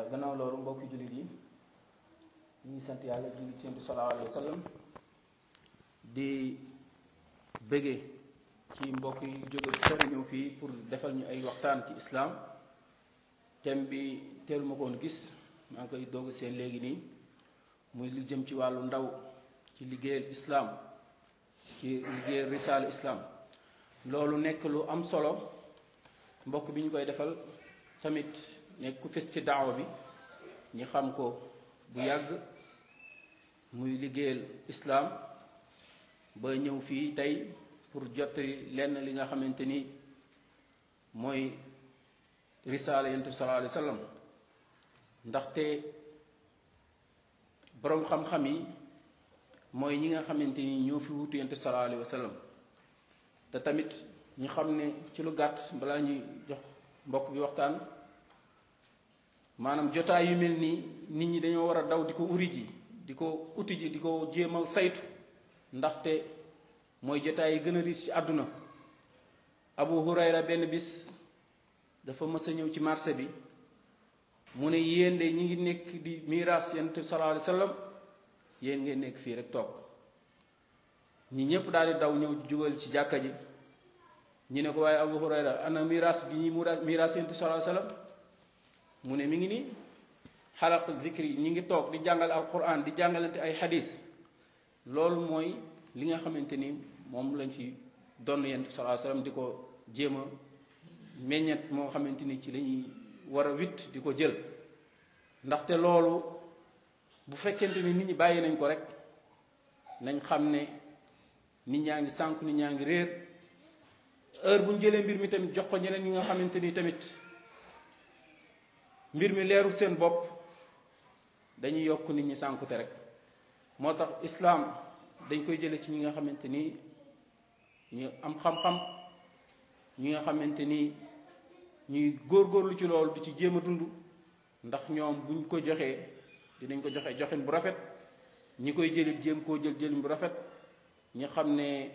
gannaaw loolu mbokki jullit yi ñu ngi sant yàlla julli ci sallallahu alayhi wa sallam di bëggee ci mbokk yi jóge ci sori ñëw fii pour defal ñu ay waxtaan ci islaam thème bi teelu ma ko woon gis maa ngi koy doog seen léegi nii muy lu jëm ci wàllu ndaw ci liggéeyal islaam ci liggéeyal risaal islaam loolu nekk lu am solo mbokk bi ñu koy defal tamit nekk ku fes ci daawa bi ñi xam ko bu yàgg muy liggéeyal islaam ba ñëw fii tey pour jot lenn li nga xamante ni mooy risaala yonent bi sallallahu alayhi wa sallam ndaxte boroom xam-xam yi mooy ñi nga xamante ni ñoo fi wutu yonent bi sallallahu alayhi wa sallam te tamit ñu xam ne ci lu gàtt balaa ñuy jox mbokk bi waxtaan maanaam jotaay yu mel nii nit ñi dañoo war a daw di ko uri ji di ko uti ji di ko jéem a saytu ndaxte mooy jotaay yi gën a riis ci àdduna Abu Hurayra benn bis dafa mës a ñëw ci marché bi mu ne yéen de ñi ngi nekk di miraas yonent bi sallallahu alayhi wa sallam yéen ngeen nekk fii rek toog ñi ñépp daal di daw ñëw jubal ci jàkka ji ñu ne ko waaye Abu Hurayra ana miraas bi ñuy miraas yonent bi sallallahu alayhi wa sallam mu ne mi ngi nii xalaq zikri ñi ngi toog di jàngal alquran di jàngalante ay xadis loolu mooy li nga xamante ni moom lañ fi donn yonent bi sallallahu alayhi wa sallam di ko jéem a meññet moo xamante ni ci la ñuy war a witt di ko jël ndaxte loolu bu fekkente ni nit ñi bàyyi nañ ko rek nañ xam ne nit ñaa ngi sànk nit ñaa ngi réer heure bu ñu jëlee mbir mi tamit jox ko ñeneen ñi nga xamante ni tamit mbir mi leerul seen bopp dañuy yokk nit ñi sànkute rek moo tax islaam dañ koy jële ci ñi nga xamante ni ñu am xam-xam ñi nga xamante ni ñuy góorgóorlu ci loolu di ci jéem a dund ndax ñoom buñ ko joxee dinañ ko joxe joxin bu rafet ñi koy jëlit jéem koo jël jëlin bu rafet ñi xam ne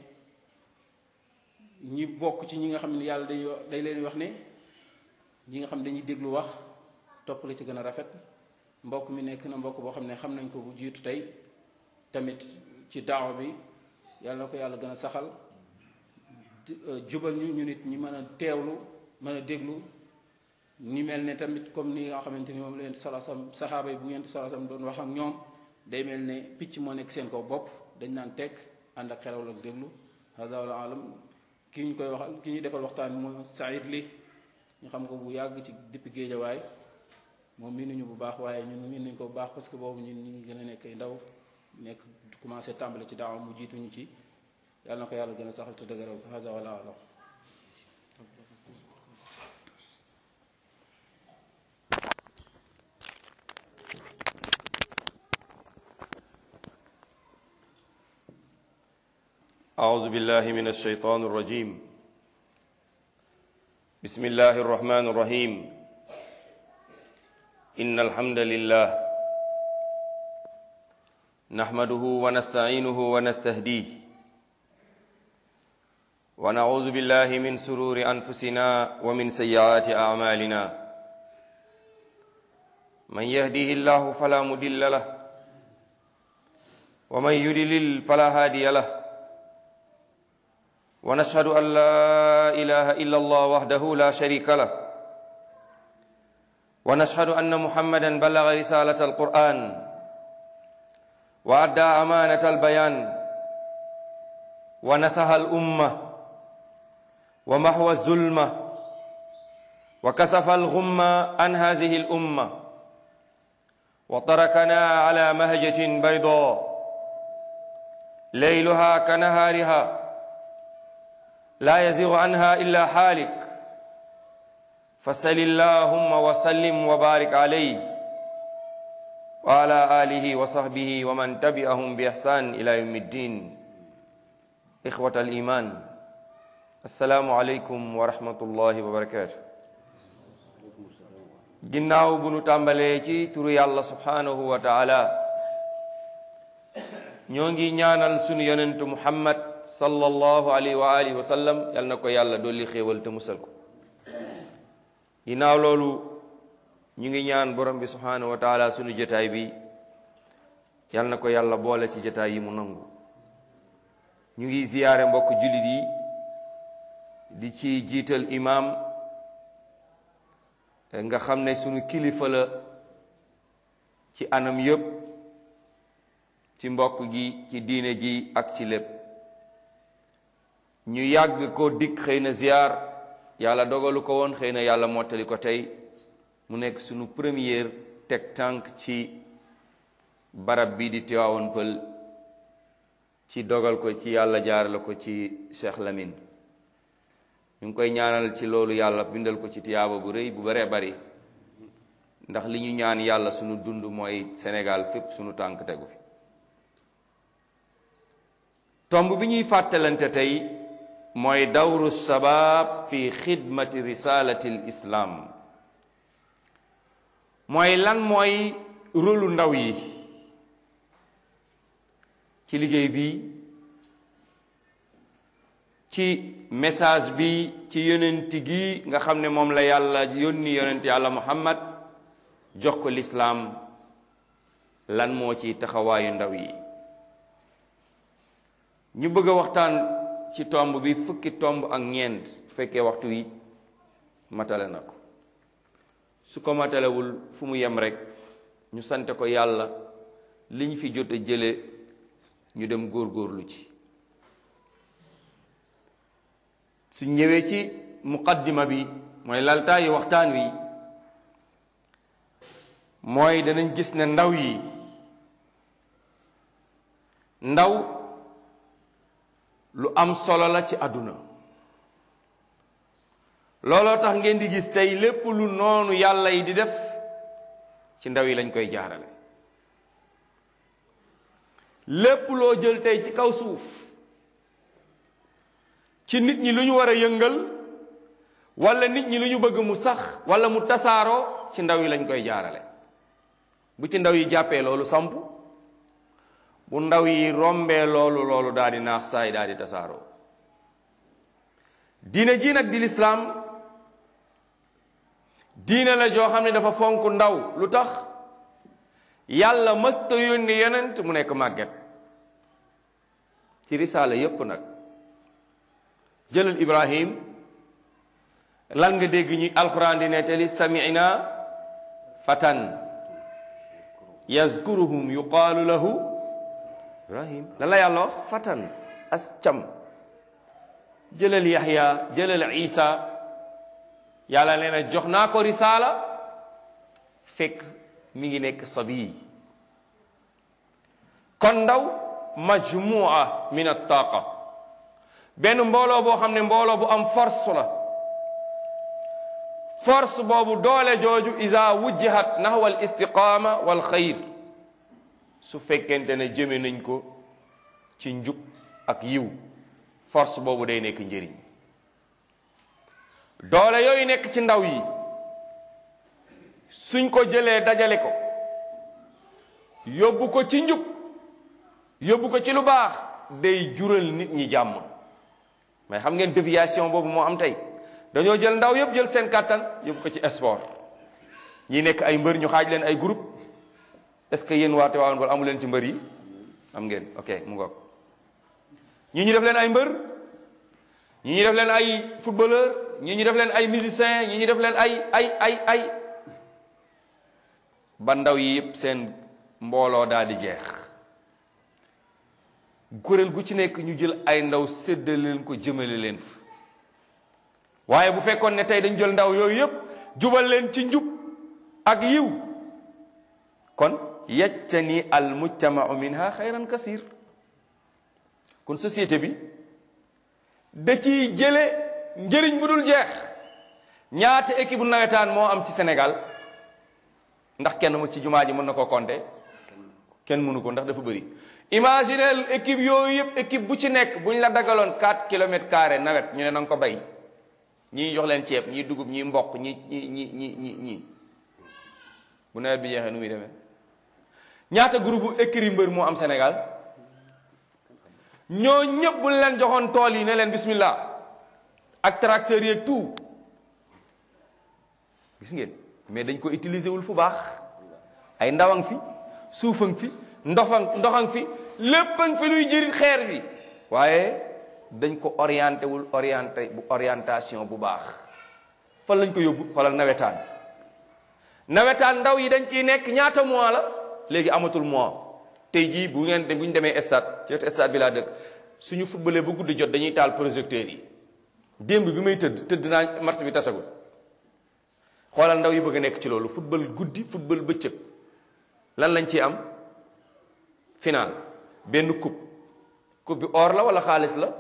ñi bokk ci ñi nga xam ne yàlla day day leen wax ne ñi nga xam ne dañuy déglu wax topp la ci gën a rafet mbokk mi nekk na mbokk boo xam ne xam nañ ko bu jiitu tey tamit ci daawa bi yàlla na ko yàlla gën a saxal jubal ñu ñu nit ñi mën a teewlu mën a déglu ni mel ne tamit comme ni nga xamante ni moom la yent salasam saxaaba yi bu ngeen salasam doon wax ak ñoom day mel ne picc moo nekk seen kaw bopp dañ naan tekk ànd ak xelawal ak déglu hada wala alam ki ñu koy waxal ki ñuy defal waxtaan mooy Saïd li ñu xam ko bu yàgg ci depuis géejawaay moom miinuñu bu baax waaye ñun miin nañu ko bu baax parce que boobu ñun ñu ngi gën a nekk ay ndaw nekk commencé tàmbale ci daaw mu jiituñu ci yàlla na ko yàlla gën a saxal te dëgëral hada wala alam أعوذ بالله من الشيطان الرجيم بسم الله الرحمن الرحيم إن الحمد لله نحمده ونستعينه ونستهديه ونعوذ بالله من سرور أنفسنا ومن سيئات أعمالنا من يهديه الله فلا مضل له ومن يضلل فلا هادي له ونشهد أن لا إله إلا الله وحده لا شريك له ونشهد أن محمدا بلغ رسالة القرآن وأدى أمانة البيان ونسها الأمة ومحو الظلمة وكسف الغمة عن هذه الأمة وتركنا على مهجة بيضاء ليلها كنهارها لا يزيغ عنها إلا حالك فسل اللهم وسلم وبارك عليه وعلى آله وصحبه ومن تبعهم بإحسان إلى يوم الدين إخوة الإيمان السلام عليكم ورحمة الله وبركاته ginnaaw bu nu tàmbalee ci turu yàlla subhanahu wa taala ñoo ngi ñaanal sunu yonentu muhammad sallallahu alayhi wa alihi wa sallam yal na ko yàlla dolli xéewal te musal ko ginnaaw loolu ñu ngi ñaan borom bi subhanahu wa taala sunu jotaay bi yal na ko yàlla boole ci jotaay yi mu nangu ñu ngi ziyaare mbokk jullit yi di ci jiital imaam nga xam ne sunu kilifa la ci anam yépp ci mbokk gi ci diine ji ak ci lépp ñu yàgg ko dikk xëy na ziyaar yàlla dogalu ko woon xëy na yàlla mottali ko tey mu nekk sunu première teg tànk ci barab bi di Tiwaawoon Pël ci dogal ko ci yàlla jaarale ko ci Cheikh Lamine ñu ngi koy ñaanal ci loolu yàlla bindal ko ci tiyaaba bu rëy bu baree bari ndax li ñu ñaan yàlla sunu dund mooy Sénégal fépp sunu tànk tegu fi tomb bi ñuy fàttalante tey mooy dawru sabab fi xidmati risalati l islam mooy lan mooy rôlu ndaw yi ci liggéey bi ci message bi ci yonent gi nga xam ne moom la yàlla yónni yonent yàlla muhammad jox ko lislaam lan moo ci taxawaayu ndaw yi ñu bëgg a waxtaan ci tomb bi fukki tomb ak ñeent bu fekkee waxtu wi matale na ko su ko matalewul fu mu yem rek ñu sante ko yàlla li ñu fi jot a jële ñu dem góorgóorlu ci su ñëwee ci muqaddima bi mooy laltaayu waxtaan wi mooy danañ gis ne ndaw yi ndaw lu am solo la ci àdduna looloo tax ngeen di gis tey lépp lu noonu yàlla yi di def ci ndaw yi lañ koy jaarale lépp loo jël tey ci kaw suuf ci nit ñi lu ñu war a yëngal wala nit ñi lu ñu bëgg mu sax wala mu tasaaroo ci ndaw yi lañ koy jaarale bu ci ndaw yi jàppee loolu samp bu ndaw yi rombee loolu loolu daal di naax saay daal di tasaaroo diine ji nag di lislaam diine la joo xam ne dafa fonk ndaw lu tax yàlla mësta yónni yonent mu nekk màgget ci risaala yépp nag jëlal ibrahim lan nga dégg ñi alquran di nettali sami'na fatan yazkuruhum yuqaalu lahu ibrahim lan la yàlla wax fatan as cam jëlal yaxya jëlal isa yàlla nee na jox naa ko risaala fekk mi ngi nekk sabi kon ndaw majmua min attaaqa benn mbooloo boo xam ne mbooloo bu am force la force boobu doole jooju isa wujjihat nahwa al istiqaama wal xayr su fekkente ne jëme nañ ko ci njub ak yiw force boobu day nekk njëriñ doole yooyu nekk ci ndaw yi suñ ko jëlee dajale ko yóbbu ko ci njub yóbbu ko ci lu baax day jural nit ñi jàmm mais xam ngeen déviation boobu moo am tey dañoo jël ndaw yëpp jël seen kàttan yóbbu ko ci sport ñi nekk ay mbër ñu xaaj leen ay groupe est-ce que yéen waate waawoon wala amu leen ci mbër yi am ngeen ok mu ngoog ñi ñu def leen ay mbër ñi ñu def leen ay footballeur ñi ñu def leen ay musicien ñi ñu def leen ay ay ay ay ba ndaw yi yëpp seen mbooloo daal di jeex kuréel gu ci nekk ñu jël ay ndaw séddale leen ko jëmale leen fa waaye bu fekkoon ne tey dañ jël ndaw yooyu yëpp jubal leen ci njub ak yiw kon yajtani al mujtamau minha xayran kasir kon société bi da ciy jële njëriñ bu dul jeex ñaata équipe bu nawetaan moo am ci Sénégal ndax kenn mu ci jumaa ji mën na koo compter kenn mënu ko ndax dafa bëri imaginel équipe yooyu yëpp équipe bu ci nekk bu ñu la dagaloon 4 kilomètres carré nawet ñu ne na nga ko bay ñii jox leen ceeb ñii dugub ñii mboq ñi ñi ñi ñi ñi ñii bu nawet bi jeexee nu muy demee ñaata groupe bu écrit mbër moo am Sénégal ñoo ñëpp bu leen joxoon tool yi ne leen bismillah ak tracteurs yi ak tout gis ngeen mais dañ ko utiliser wul fu baax ay ndawang fi suufang fi ndoxang ndoxang fi léppang fi luy jëriñ xeer bi waaye dañ ko orienté wul orienté bu orientation bu baax fan lañ ko yóbbu xoolal nawetaan nawetaan ndaw yi dañ ciy nekk ñaata mois la léegi amatul mois tey jii bu ngeen bu ñu demee stade ci wetu stade bi laa dëkk suñu footballee ba guddi jot dañuy taal projecteurs yi démb bi may tëdd tëdd naa match bi tasagul xoolal ndaw yi bëgg a nekk ci loolu football guddi football bëccëg lan lañ ci am final benn coupe coupe bi or la wala xaalis la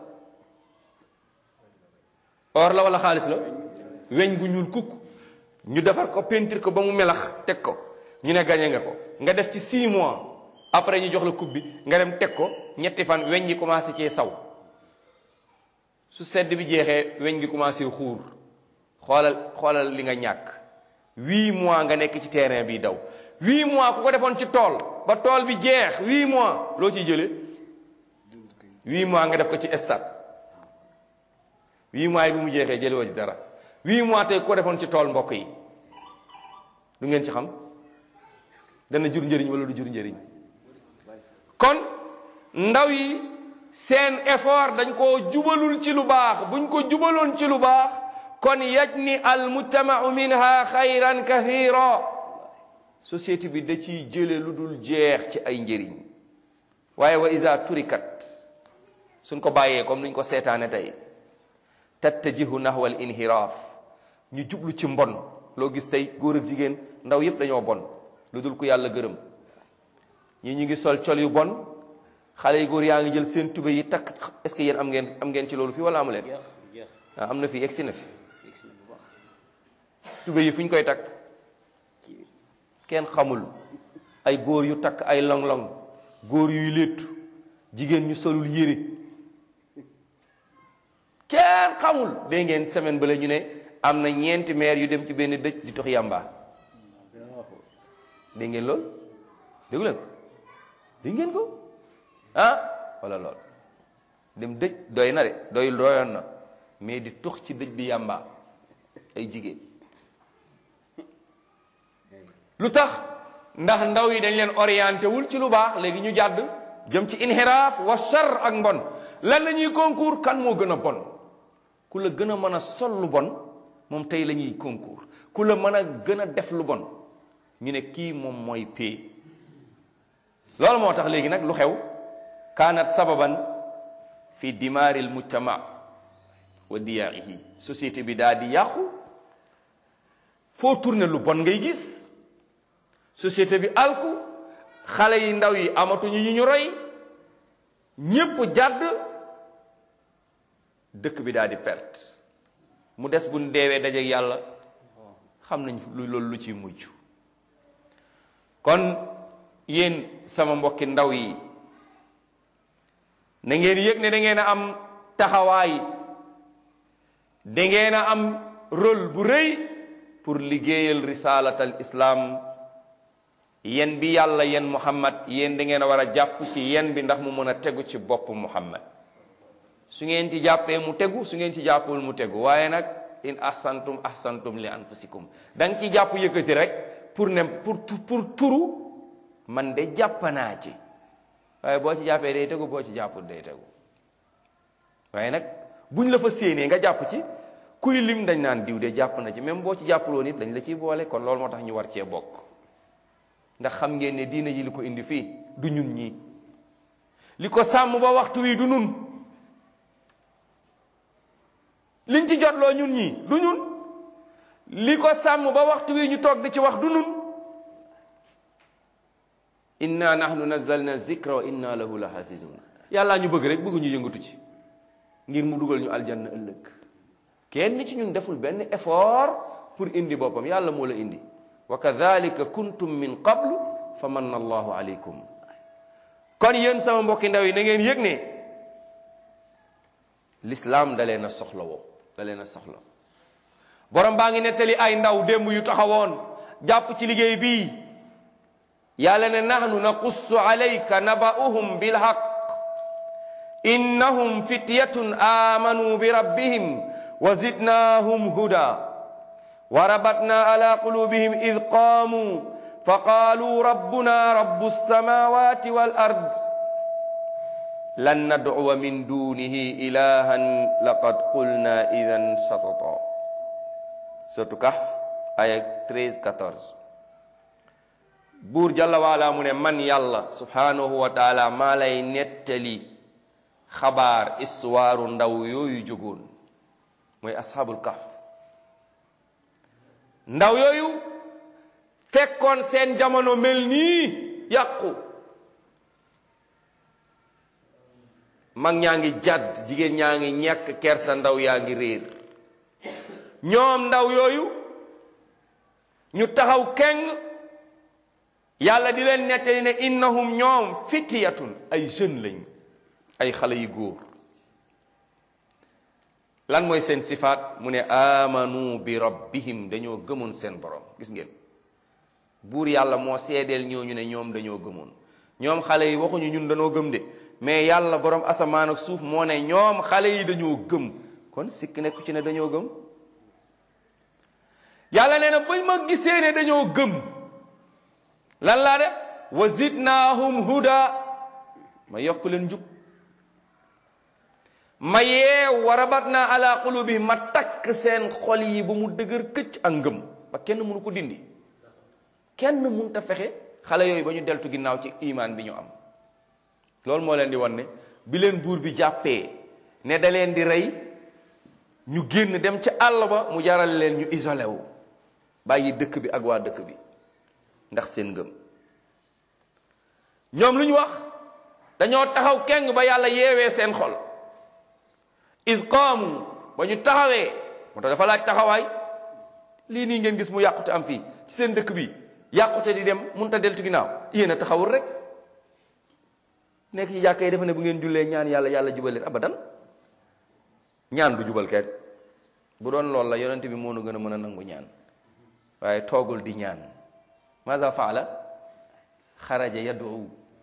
or la wala xaalis la weñ gu ñuul kukk ñu defar ko peinture ko ba mu melax teg ko ñu ne gañe nga ko nga def ci 6 mois après ñu jox la coupe bi nga dem teg ko ñetti fan weñ gi commencé cee saw su sedd bi jeexee weñ gi commencé xuur xoolal xoolal li nga ñàkk huit mois nga nekk ci terrain bi daw huit mois ku ko defoon ci tool ba tool bi jeex huit mois loo ciy jëlee huit mois nga def ko ci stade huit mois yi bi mu jeexee jëlee woo ci dara huit mois tey ku ko defoon ci tool mbokk yi lu ngeen ci xam dana jur njëriñ wala du jur njëriñ kon ndaw yi seen effort dañ koo jubalul ci lu baax buñ ko jubaloon ci lu baax kon yajni al mujtamau minha xayran kathira société bi da ciy jële lu dul jeex ci ay njëriñ waaye wa isa turikat suñ ko bàyyee comme nuñ ko seetaane tey tattajihu nahwa al inhiraaf ñu jublu ci mbon loo gis tey góor ak jigéen ndaw yépp dañoo bon lu dul ku yàlla gërëm ñii ñu ngi sol col yu bon xale yu góor yaa ngi jël seen tube yi takk est-ce que yéen am ngeen am ngeen ci loolu fii wala amu leen ah am na fi egsi na fi tube yi fu ñu koy takk kenn xamul ay góor yu takk ay long-long góor yuy léttu jigéen ñu solul yére kenn xamul dégg ngeen semaine bale ñu ne am na ñeenti maire yu dem ci benn dëj di tox yàmba dégg ngeen lool déggu leen ko dégg ngeen ko ah wala lool dem dëj doy na de doyul doyoon na mais di tux ci dëj bi yàmba ay jigéen lu tax ndax ndaw yi dañ leen orienté wul ci lu baax léegi ñu jàdd jëm ci inhiraaf wa char ak mbon lan la ñuy concours kan moo gën a bon ku la gën a mën a sol lu bon moom tey la ñuy concours ku la mën a gën a def lu bon ñu ne kii moom mooy pay loolu moo tax léegi nag lu xew kaanat sababan fi dimaari l mujtama wa diyaihi société bi daal di yàqu foo tourné lu bon ngay gis société bi alku xale yi ndaw yi amatuñu ñu ñu roy ñépp jàdd dëkk bi daal di perte mu des bu ñu deewee dajeek yàlla xam nañ lu loolu lu ciy mujj kon yéen sama mbokki ndaw yi na ngeen yëg ne da ngeen a am taxawaay da ngeen a am rôle bu rëy pour liggéeyal risalatal islam yen bi yàlla yen muhammad yéen da ngeen a war a jàpp ci yen bi ndax mu mën a tegu ci bopp muhammad su ngeen ci jàppee mu tegu su ngeen ci jàppul mu tegu waaye nag in ahsantum ahsantum li anfusikum da nga ci jàpp yëkkati rek pour ne pour pour turu man de jàpp naa ci waaye boo ci jàppee day tegu boo ci jàppul day tegu waaye nag buñ la fa séenee nga jàpp ci kuy lim dañ naan diw de jàpp na ci même boo ci jàppuloo nit dañ la ciy boole kon loolu moo tax ñu war cee bokk ndax xam ngeen ne diina ji li ko indi fii du ñun ñii li ko sàmm ba waxtu wi du nun liñ ci jotloo ñun ñii du ñun li ko sàmm ba waxtu wi ñu toog di ci wax du nun inna nahnu nazzalna zikra wa inna lahu la hafizun yàllaa ñu bëgg rek bëgg ñu yëngatu ci ngir mu dugal ñu aljanna ëllëg kenn ci ñun deful benn effort pour indi boppam yàlla moo la indi wa kadhalika kuntum min qablu fa manna allahu alaykum kon yéen sama mbokki ndaw yi na ngeen yëg ne l'islam da leen a soxla woo da leen a soxla borom baa ngi nettali ay ndaw démb yu taxawoon jàpp ci liggéey bii yàlla ne nahnu naqussu alayka naba'uhum bilhaq innahum fityatun amanu bi rabbihim wa zidnahum huda wa rabatna ala qulubihim id qaamu fa qaalu rabbuna rabbu alsamawati wal ard lan nad'uwa min dunihi ilahan laqad qulna idan shatata suratu kahf aya 13 14 buur jalla waala mu ne man yàlla subhanahu wa taala maa lay nettali xabaar istuwaaru ndaw yooyu jógoon mooy ashabul kahf ndaw yooyu fekkoon seen jamono mel nii yàqu mag ñaa ngi jàdd jigéen ñaa ngi ñàkk kersa ndaw yaa ngi réer ñoom ndaw yooyu ñu taxaw keng yàlla di leen nettali ne innahum ñoom fitiyatun ay jeune lañ ay xale yu góor lan mooy seen sifaat mu ne amanu bi rabbihim dañoo gëmoon seen borom gis ngeen buur yàlla moo seedeel ñooñu ne ñoom dañoo gëmoon ñoom xale yi waxuñu ñun dañoo gëm de mais yàlla borom asamaan ak suuf moo ne ñoom xale yi dañoo gëm kon sikk nekku ci ne dañoo gëm yàlla nee na bañ ma gisee ne dañoo gëm lan laa def wa zidnaahum huda ma yokk leen njub ma yeew wa rabatna ala qulubihim ma takk seen xol yi ba mu dëgër këcc ak ngëm ba kenn mënu ko dindi kenn mënut a fexe xale yooyu ba ñu deltu ginnaaw ci imaan bi ñu am loolu moo leen di wan ne bi leen buur bi jàppee ne da leen di rey ñu génn dem ci àll ba mu jaral leen ñu isolé wu bàyyi dëkk bi ak waa dëkk bi ndax seen ngëm ñoom lu ñu wax dañoo taxaw keng ba yàlla yeewee seen xol is qaamu ba ñu taxawee moo tax dafa laaj taxawaay lii nii ngeen gis mu yàqute am fii ci seen dëkk bi yàqute di dem mun ta deltu ginnaaw yéen a taxawul rek nekk ci jàkka yi defe ne bu ngeen jullee ñaan yàlla yàlla jubal leen abadan ñaan du jubal kenn bu doon loolu la yonent bi moo nu gën a mën a nangu ñaan waaye toogul di ñaan maza faala xaraja yad'u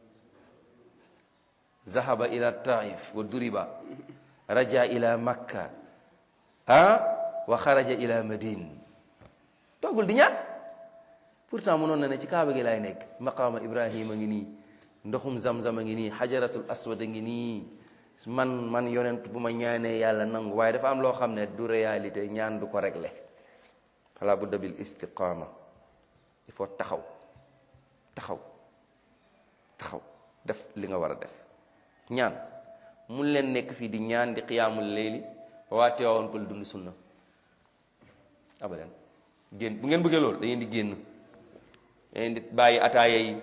zahaba ila taif wa duriba raja ila makka ah wa xaraja ila madine toogul di ñaan pourtant mënoon na ne ci kaaba gi laay nekk maqaama ibrahima ngi nii ndoxum zamzam a ngi nii xajaratul aswad a ngi nii man man yonent bu ma ñaanee yàlla nangu waaye dafa am loo xam ne du réalité ñaan du ko régler fala budda bil istiqama il faut taxaw taxaw taxaw def li nga war a def ñaan mun leen nekk fii di ñaan di xiyaamul leeli ba waa teewoon pël dund sunna abadan génn bu ngeen bëggee loolu da ngeen di génn da ngeen di bàyyi ataaya yi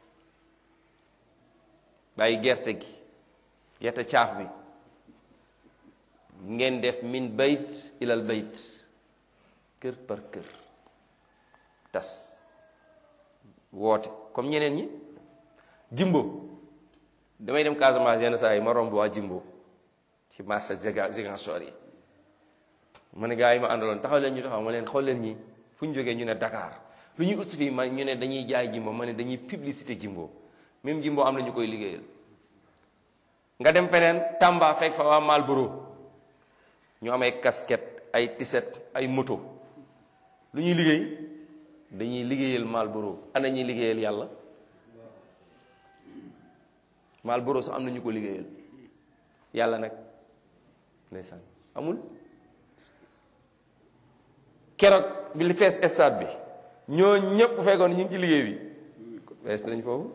bàyyi gerte gi gerte caaf bi ngeen def min bayt ilal bayt kër par kër tas woote comme ñeneen ñi jimbo damay dem Casamance yenn saa yi ma romb waa jimbo ci marché Ziguinchor yi ma ne gars yi ma àndaloon taxaw leen ñu taxaw ma leen xool leen ñi fu ñu jógee ñu ne Dakar lu ñuy ut fii ma ñu ne dañuy jaay jimbo ma ne dañuy publicité jimbo même jimbo am na ñu koy liggéeyal nga dem feneen Tamba fekk fa waa Malboro ñu am ay casquette ay tiset ay moto lu ñuy liggéey dañuy liggéeyal Malboro ana ñuy liggéeyal yàlla Malboro sax am na ñu ko liggéeyal yàlla nag ndeysaan amul keroog bi li fees stade bi ñoo ñëpp bu fekkoon ñu ngi ci liggéey bi fees nañ foofu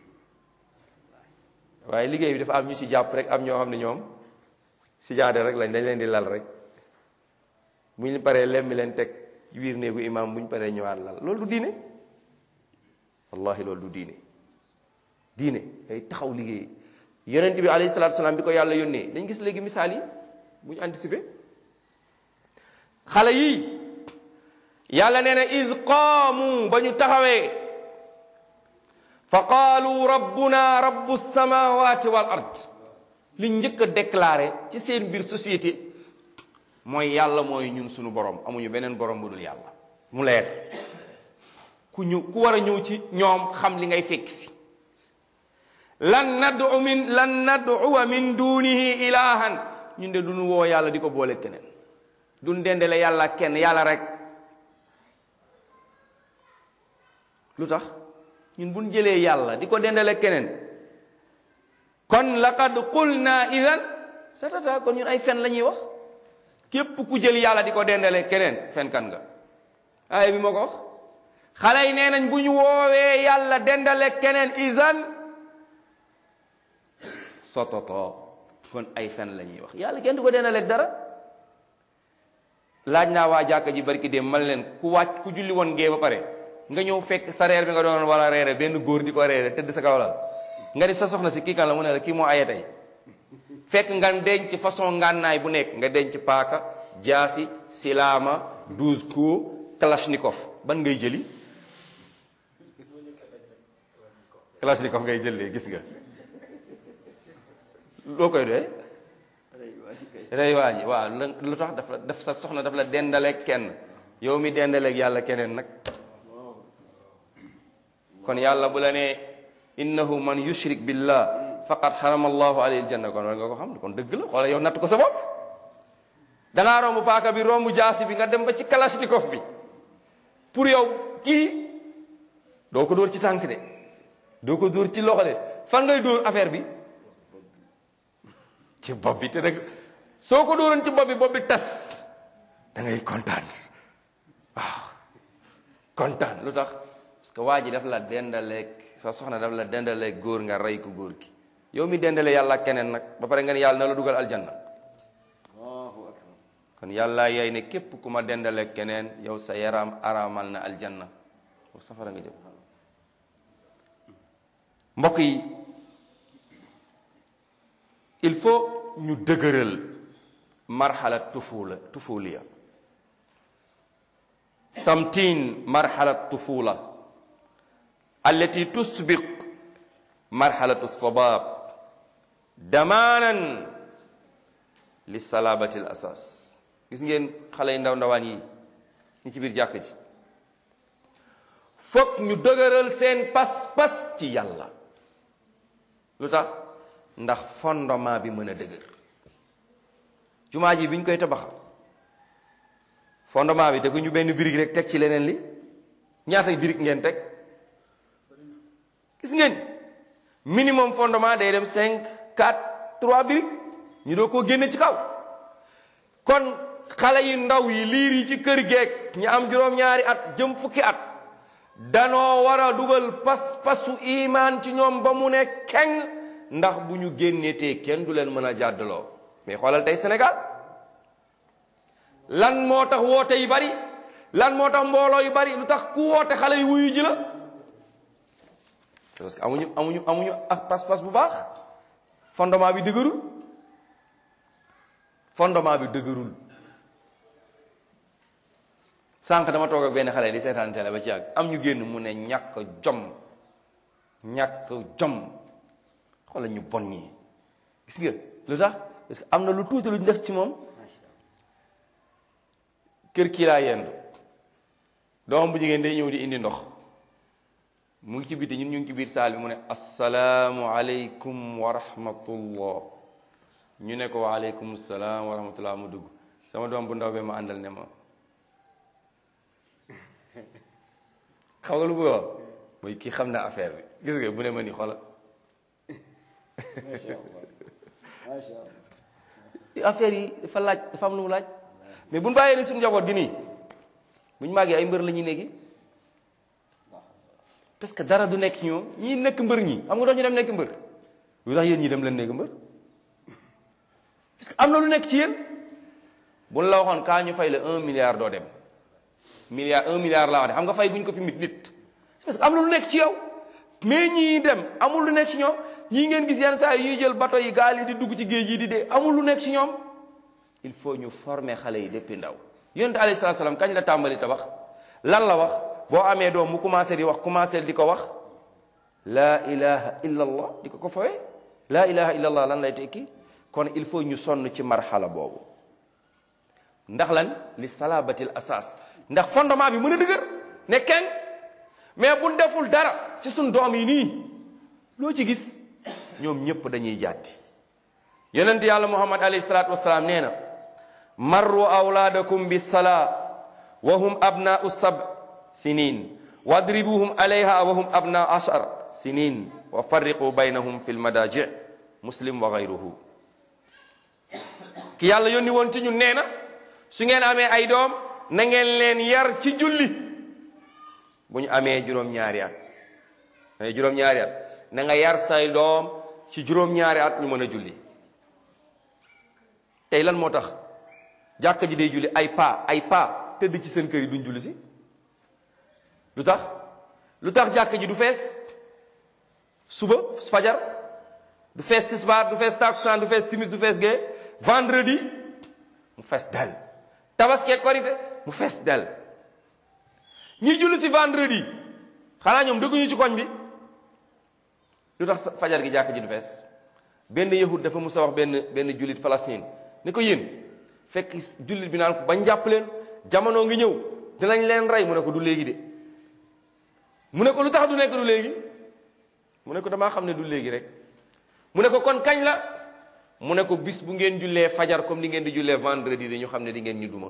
waaye liggéey bi dafa am ñu ci jàpp rek am ñoo xam ne ñoom si jaade rek lañ dañ leen di lal rek bu ñu paree lemmi leen teg ci biir néegu imaam bu ñu paree ñëwaat lal loolu du diine wallahi loolu du diine diine day taxaw liggéey yonent bi alayhi salaatu salaam bi ko yàlla yónnee dañ gis léegi misaal yi bu ñu anticiper xale yii yàlla nee na is qaamu ba ñu taxawee fa qaalu rabbuna rabbu samawati wal ard li njëkk a déclaré ci seen biir société mooy yàlla mooy ñun suñu borom amuñu beneen borom bu dul yàlla mu leer ku ñu ku war a ñëw ci ñoom xam li ngay fekk si lan nad'u min lan nad'uwa min dunihi ilahan ñun de duñu woo yàlla di ko boole keneen duñ dendale yàlla kenn yàlla rek lu tax ñun buñ jëlee yàlla di ko dendale keneen kon laqad qulna idan satata kon ñun ay fen la ñuy wax képp ku jël yàlla di ko dendale keneen fenkan nga aaya bi moo ko wax xale yi nee nañ bu ñu woowee yàlla dendale keneen isan sototo kon ay fen la ñuy wax yàlla kenn du ko dendaleeg dara laaj naa waa jàkka ji barki dem man leen ku wàcc ku julli woon gee ba pare nga ñëw fekk sa reer bi nga doon wala reere benn góor di ko reere tëdd sa kaw la nga di sa soxna si kii kan la mu ne la kii moo aye tey fekk nga denc façon ngànnaay bu nekk nga denc paaka jaasi silaama douze coups kalachnikov ban ngay jëli kalachnikov ngay jëlee gis nga loo koy doyee rey waa ji waaw lu tax daf la daf sa soxna daf la dendaleeg kenn yow mi dendaleeg yàlla keneen nag kon yàlla bu la nee innahu man yushrik billah faqad xarama allahu alayhi aljanna kon war nga ko xam kon dëgg la xoola yow natt ko sa bopp dangaa romb paaka bi romb jaasi bi nga dem ba ci kalashnikov bi pour yow kii doo ko dóor ci tànk de doo ko dóor ci loxo de fan ngay dóor affaire bi ci bopp bi te nag soo ko dóoroon ci bopp bi bopp bi tas da ngay kontaan waaw kontaan lu tax parce que waa ji daf la dendaleeg sa soxna daf la dendaleeg góor nga rey ko góor gi yow mi dendale yàlla keneen nag ba pare nga ne yàlla na la dugal aljanna kon yàlla yaay ne képp ku ma dendaleeg keneen yow sa yaram araamal na aljanna foofu safara nga jëm mbokk yi il faut ñu dëgëral marxala tufula tufuliya tamtin marxala tufula allati tusbiq marxalatu sabab damaanan li salabati l asas gis ngeen xale yi ndaw ndawaan yi ñi ci biir jàkk ji foog ñu dëgëral seen pas-pas ci yàlla lu tax ndax fondement bi mën a dëgër jumaa ji bi ñu koy tabaxa fondement bi teguñu benn birig rek teg ci leneen li ñaata birig ngeen teg gis ngeen minimum fondement day dem cinq quatre trois birig ñu doo koo génne ci kaw kon xale yi ndaw yi liir yi ci kër geek ñi am juróom-ñaari at jëm fukki at danoo war a dugal pas pasu imaan ci ñoom ba mu ne keng ndax bu ñu génnetee kenn du leen mën a jàddaloo mais xoolal tey Sénégal lan moo tax woote yi bari lan moo tax mbooloo yu bari lu tax ku woote xale yi wuyu ji la parce que amuñu amuñu amuñu ak pas-pas bu baax fondement bi dëgërul fondement bi dëgërul sànq dama toog ak benn xale di seetaan télé ba ci yàgg am ñu génn mu ne ñàkk jom ñàkk jom xoolal ñu bon ñi gis nga lu tax parce que am na lu tuuti lu ñu def ci moom kër kii laa yendu doomam bu jigéen day ñëw di indi ndox mu ngi ci biti ñun ñu ngi ci biir saal bi mu ne asalaamu aleykum wa rahmatullah ñu ne ko wa aleykum salaam wa rahmatullah mu dugg sama doom bu ndaw be ma àndal ne ma xam nga lu bëgg wax mooy kii xam na affaire bi gis nga bu ne ma ni xoola affaire yi dafa laaj dafa am lu mu laaj mais bu ñu bàyyee ni suñu njaboot gi nii bu ñu màggee ay mbër la ñuy nekki parce que dara du nekk ñoom ñii nekk mbër ñi xam nga dox ñu dem nekk mbër lu tax yéen ñi dem leen nekk mbër parce que am na lu nekk ci yéen bu ñu la waxoon kaa ñu fay la un milliard doo dem milliard un milliard laa wax de xam nga fay guñ ko fi mit nit parce que am na lu nekk ci yow mais ñii dem amul lu nekk ci ñoom ñii ngeen gis yenn saa yi ñuy jël bato yi gaal yi di dugg ci géej yi di dee amul lu nekk ci ñoom il faut ñu former xale yi depuis ndaw yonent alayhi salaatu salaam kañ la tàmbali tabax lan la wax boo amee doom mu commencé di wax commencé di ko wax laa ilaha illa allah di ko ko fawee laa ilaha illa allah lan lay tekki kon il faut ñu sonn ci marxala boobu ndax lan li salabatil asas ndax fondement bi mën a dëgër ne kenn mais bu deful dara ci suñ doom yi nii loo ci gis ñoom ñëpp dañuy jàtti yonent yàlla muhammad alayhi salaatu wasalaam nee na marru awlaadakum bi salaa wa hum abnaau sab sinin wadribuhum alayha wa hum abna ashar sinin wa farriqu baynahum fi lmadaji muslim wa gayruhu ki yàlla yónni woon ci ñun nee na su ngeen amee ay doom na ngeen leen yar ci julli bu ñu amee juróom-ñaari at amee juróom-ñaari at na nga yar say doom ci juróom-ñaari at ñu mën a julli tey lan moo tax jàkka ji day julli ay pa ay pa tëdd ci seen kër yi duñ julli si lu tax lu tax jàkka ji du fees suba fajar du fees tisbaar du fees takusaan du fees timis du fees gee vendredi mu fees del tabaski korite mu fees del ñi julli si vendredi xanaa ñoom dëgguñu ci koñ bi lu tax fajar gi jàkk ji du fees benn yahud dafa musa wax benn benn jullit Palestine ni ko yéen fekk jullit bi naan ko bañ jàpp leen jamono ngi ñëw dinañ leen rey mu ne ko du léegi de mu ne ko lu tax du nekk du léegi mu ne ko damaa xam ne du léegi rek mu ne ko kon kañ la mu ne ko bis bu ngeen jullee fajar comme ni ngeen di jullee vendredi dañu xam ne di ngeen ñu duma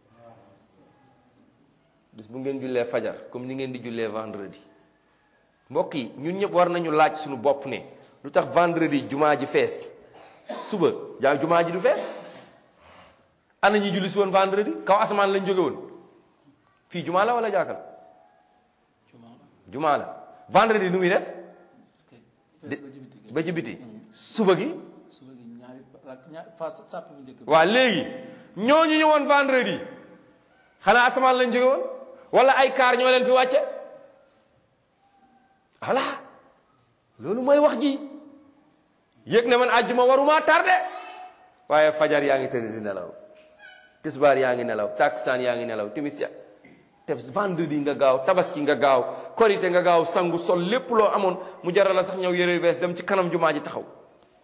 bis bu ngeen jullee fajar comme ni ngeen di jullee vendredi mbokk yi ñun ñëpp war nañu laaj suñu bopp ne lu tax vendredi jumaa ji fees suba jaa jumaa ji du fees ana ñi julli si woon vendredi kaw asamaan lañ jóge woon fii jumaa la wala jàkkal jumaa la vendredi nu muy def ba ci biti suba gi waa léegi ñooñu ñëwoon vendredi xanaa asamaan lañ jóge woon wala ay kaar ñoo leen fi wàcce voilà loolu mooy wax ji yëg ne man àjjuma waruma tardé waaye fajar yaa ngi tëdd di nelaw tisbaar yaa ngi nelaw takkusaan yaa ngi nelaw timis ya te vendredi nga gaaw tabaski nga gaaw korite nga gaaw sangu sol lépp loo amoon mu jaral la sax ñëw yëre bees dem ci kanam jumaa ji taxaw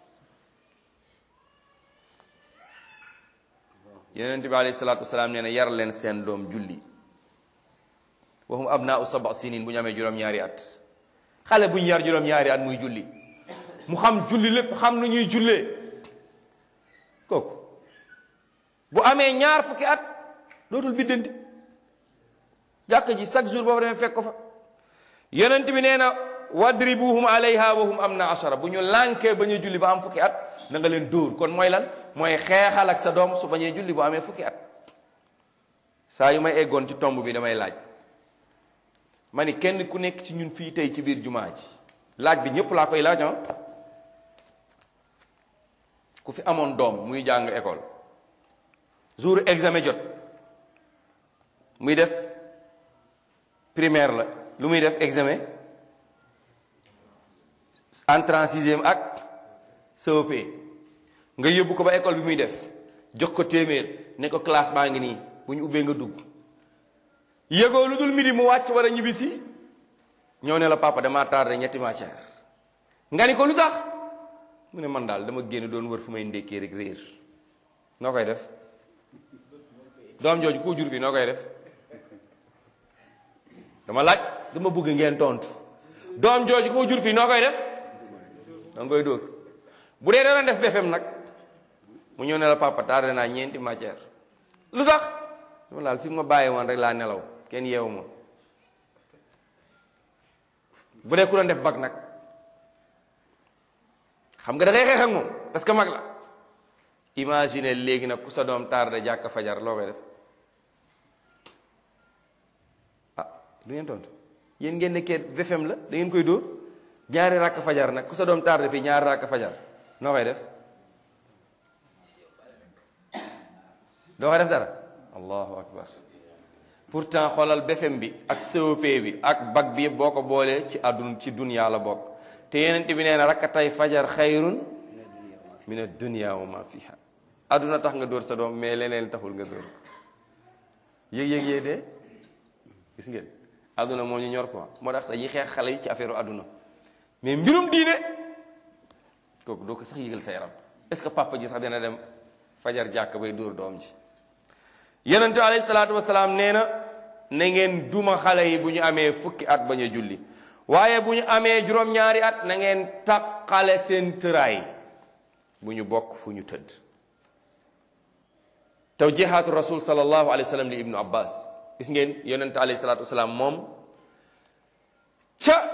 yonent bi alayhi salaatu wasalaam nee na yar leen seen doom julli waxum abnaau saba sinin bu ñu amee juróom-ñaari at xale bu ñu yar juróom-ñaari at muy julli mu xam julli lépp xam nu ñuy jullee kooku bu amee ñaar fukki at dootul biddanti jàkk ji chaque jour boobu demee fekk ko fa yonent bi nee na wadribuhum alayha wa hum am na ashara bu ñu lànkee ba ñu julli ba am fukki at na nga leen dóor kon mooy lan mooy xeexal ak sa doom su bañee julli bu amee fukki at saa yu may eggoon ci tomb bi damay laaj ma ni kenn ku nekk ci ñun fii tey ci biir jumaa ji laaj bi ñëpp laa koy laaj ah ku fi amoon doom muy jàng école jour examen jot muy def primaire la lu muy def examen entrée en sixième ak COP nga yóbbu ko ba école bi muy def jox ko téeméer ne ko classe baa ngi nii bu ñu ubbee nga dugg yëgoo lu dul midi mu wàcc war a ñibbisi ñëw ne la papa damaa tardé ñetti matière nga ni ko lu tax mu ne man daal dama génn doon wër fu may ndékkee rek réer noo koy def doom jooju koo jur fii noo koy def dama laaj dama bëgg ngeen tontu doom jooju koo jur fii noo koy def danga koy dóor bu dee dana def BFEM nag mu ñëw ne la papa tardé naa ñeenti matière lu tax dama laal fi ma bàyyi woon rek laa nelaw kenn yeewu ma bu dee ku doon def bag nag xam nga da ngay xeex ak moom parce que mag la imagine léegi nag ku sa doom tardé jàkk fajar loo koy def ah du ngeen tontu yéen ngeen nekkee BFEM la da ngeen koy dóor ñaari rakk fajar nag ku sa doom tardé fii ñaari rakk fajar noo koy def doo koy def dara allahu akbar pourtant xoolal BFEM bi ak COP bi ak bac bi yëpp boo ko boolee ci àdduna ci dunya la bokk te yenent bi nee na rakkatay fajar xayrun min ad-dunya wa ma fiha àdduna tax nga dóor sa doom mais leneen taxul nga dóor yëg-yëg yee dee gis ngeen àdduna moo ñu ñor quoi moo tax dañuy xeex xale yi ci affaire àdduna mais mbirum diine kooku doo ko sax yëgal sa yaram est-ce que papa ji sax dina dem fajar jàkk bay dóor doom ji yonente alayhi salaatu wasalaam nee na na ngeen duma xale yi bu ñu amee fukki at bañ a julli waaye bu ñu amee juróom-ñaari at na ngeen taqale seen tëraay bu ñu bokk fu ñu tëdd tawjihaatu rasul sallallahu alayhi wa sallam li ibnu abbas gis ngeen yonente alayhi salaatu wasalaam moom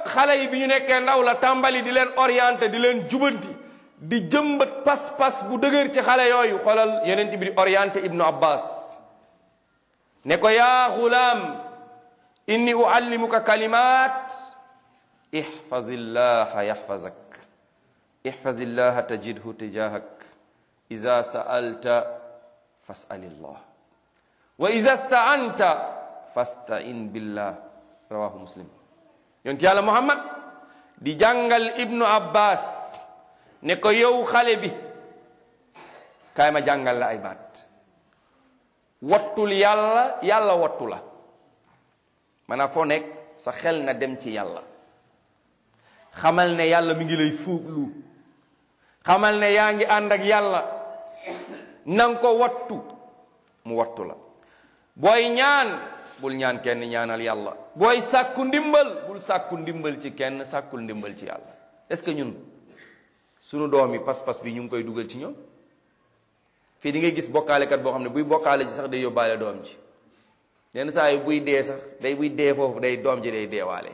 xale yi bi ñu nekkee ndaw la tàmbali di leen orienté di leen jubanti di jëmbat pas-pas bu dëgër ci xale yooyu xoolal yonent bi di orienté ibnu abbas ne ko yaa xulaam inni uallimuka kalimat ihfazillaha yaxfazak ihfazillaha tajidhu tijahak ida sa'alta fas'alillah wa ida sta'anta fasta'in billah rawahu muslim yonent yàlla muhammad di jàngal ibnu abbas ne ko yow xale bi kaay ma jàngal la ay baat wattul yàlla yàlla wattu la maanaam foo nekk sa xel na dem ci yàlla xamal ne yàlla mi ngi lay fuuglu xamal ne yaa ngi ànd ak yàlla nanga ko wattu mu wattu la booy ñaan bul ñaan kenn ñaanal yàlla booy sàkku ndimbal bul sàkku ndimbal ci kenn sàkkul ndimbal ci yàlla est-ce que ñun sunu doom yi pas-pas bi ñu ngi koy dugal ci ñoom fii di ngay gis bokkaalekat boo xam ne buy bokkaale ji sax day yóbbaale doom ji yenn saa yi buy dee sax day buy dee foofu day doom ji day deewaale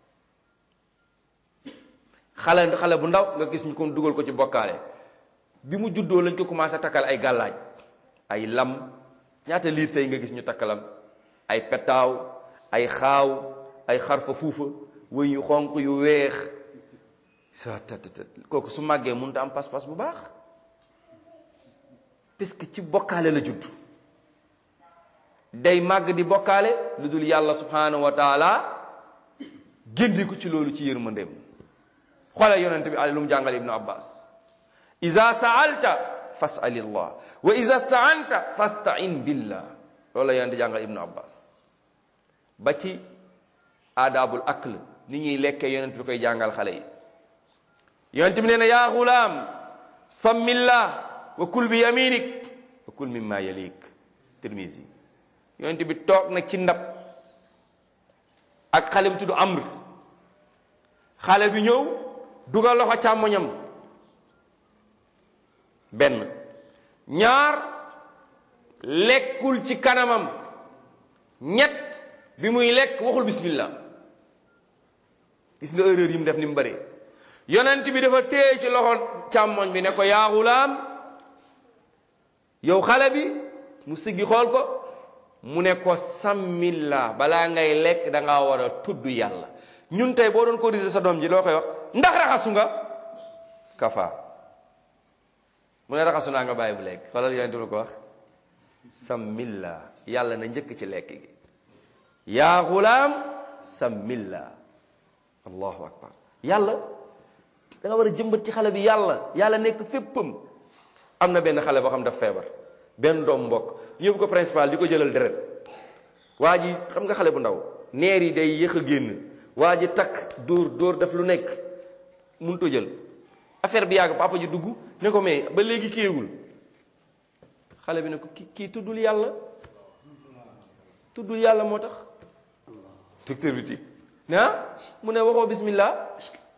xale xale bu ndaw nga gis ñu ko dugal ko ci bokkaale bi mu juddoo lañ ko commencé takkal ay gàllaaj ay lam ñaata liir tey nga gis ñu takkalam ay petaaw ay xaaw ay xarfa fuufa wëñ yu xonq yu weex sa tat kooku su màggee mënut a am pas-pas bu baax parce que ci bokkaale la judd day màgg di bokkaale lu dul yàlla subhanahu wa taala génne ko ci loolu ci yërmandeem xoolal yonent bi ale lu mu jàngal ibnu abbas iza saalta fasalillah wa iza staanta fastain billah loolu la yonent jàngal ibnu abbas ba ci aadaabul akl ni ñuy lekkee yonent bi koy jàngal xale yi yonent bi nee na yaa gulaam sammillah wa kul bi yaminik wa kul mimma yalik tirmisi yonent bi toog na ci ndab ak xale bi tudd amr xale bi ñëw dugal loxo càmmoñam benn ñaar lekkul ci kanamam ñett bi muy lekk waxul bismillah gis nga erreur yi mu def ni mu bëree yonent bi dafa téye ci loxo càmmoñ bi ne ko yaa gulaam yow xale bi mu siggi xool ko mu ne ko sammillah balaa ngay lekk da ngaa war a tudd yàlla ñun tey boo doon corriger sa doom ji loo koy wax ndax raxasu nga kafa mu ne raxasu naa nga bàyyi bu lekk xoolal yonent bi ko wax sammillah yàlla na njëkk ci lekk gi yaa gulaam sammillah allahu akbar yàlla da nga war a jëmbat ci xale bi yàlla yàlla nekk féppam am na benn xale boo xam daf feebar benn doom mbokk yóbbu ko principal di ko jëlal deret waa ji xam nga xale bu ndaw neer yi day yéex a génn waa ji takk dóor dóor def lu nekk mënut a jël affaire bi yàgg papa ji dugg ne ko mais ba léegi kiiwul xale bi ne ko kii kii tuddul yàlla tuddul yàlla moo tax docteur bi ti ah mu ne waxoo bismillah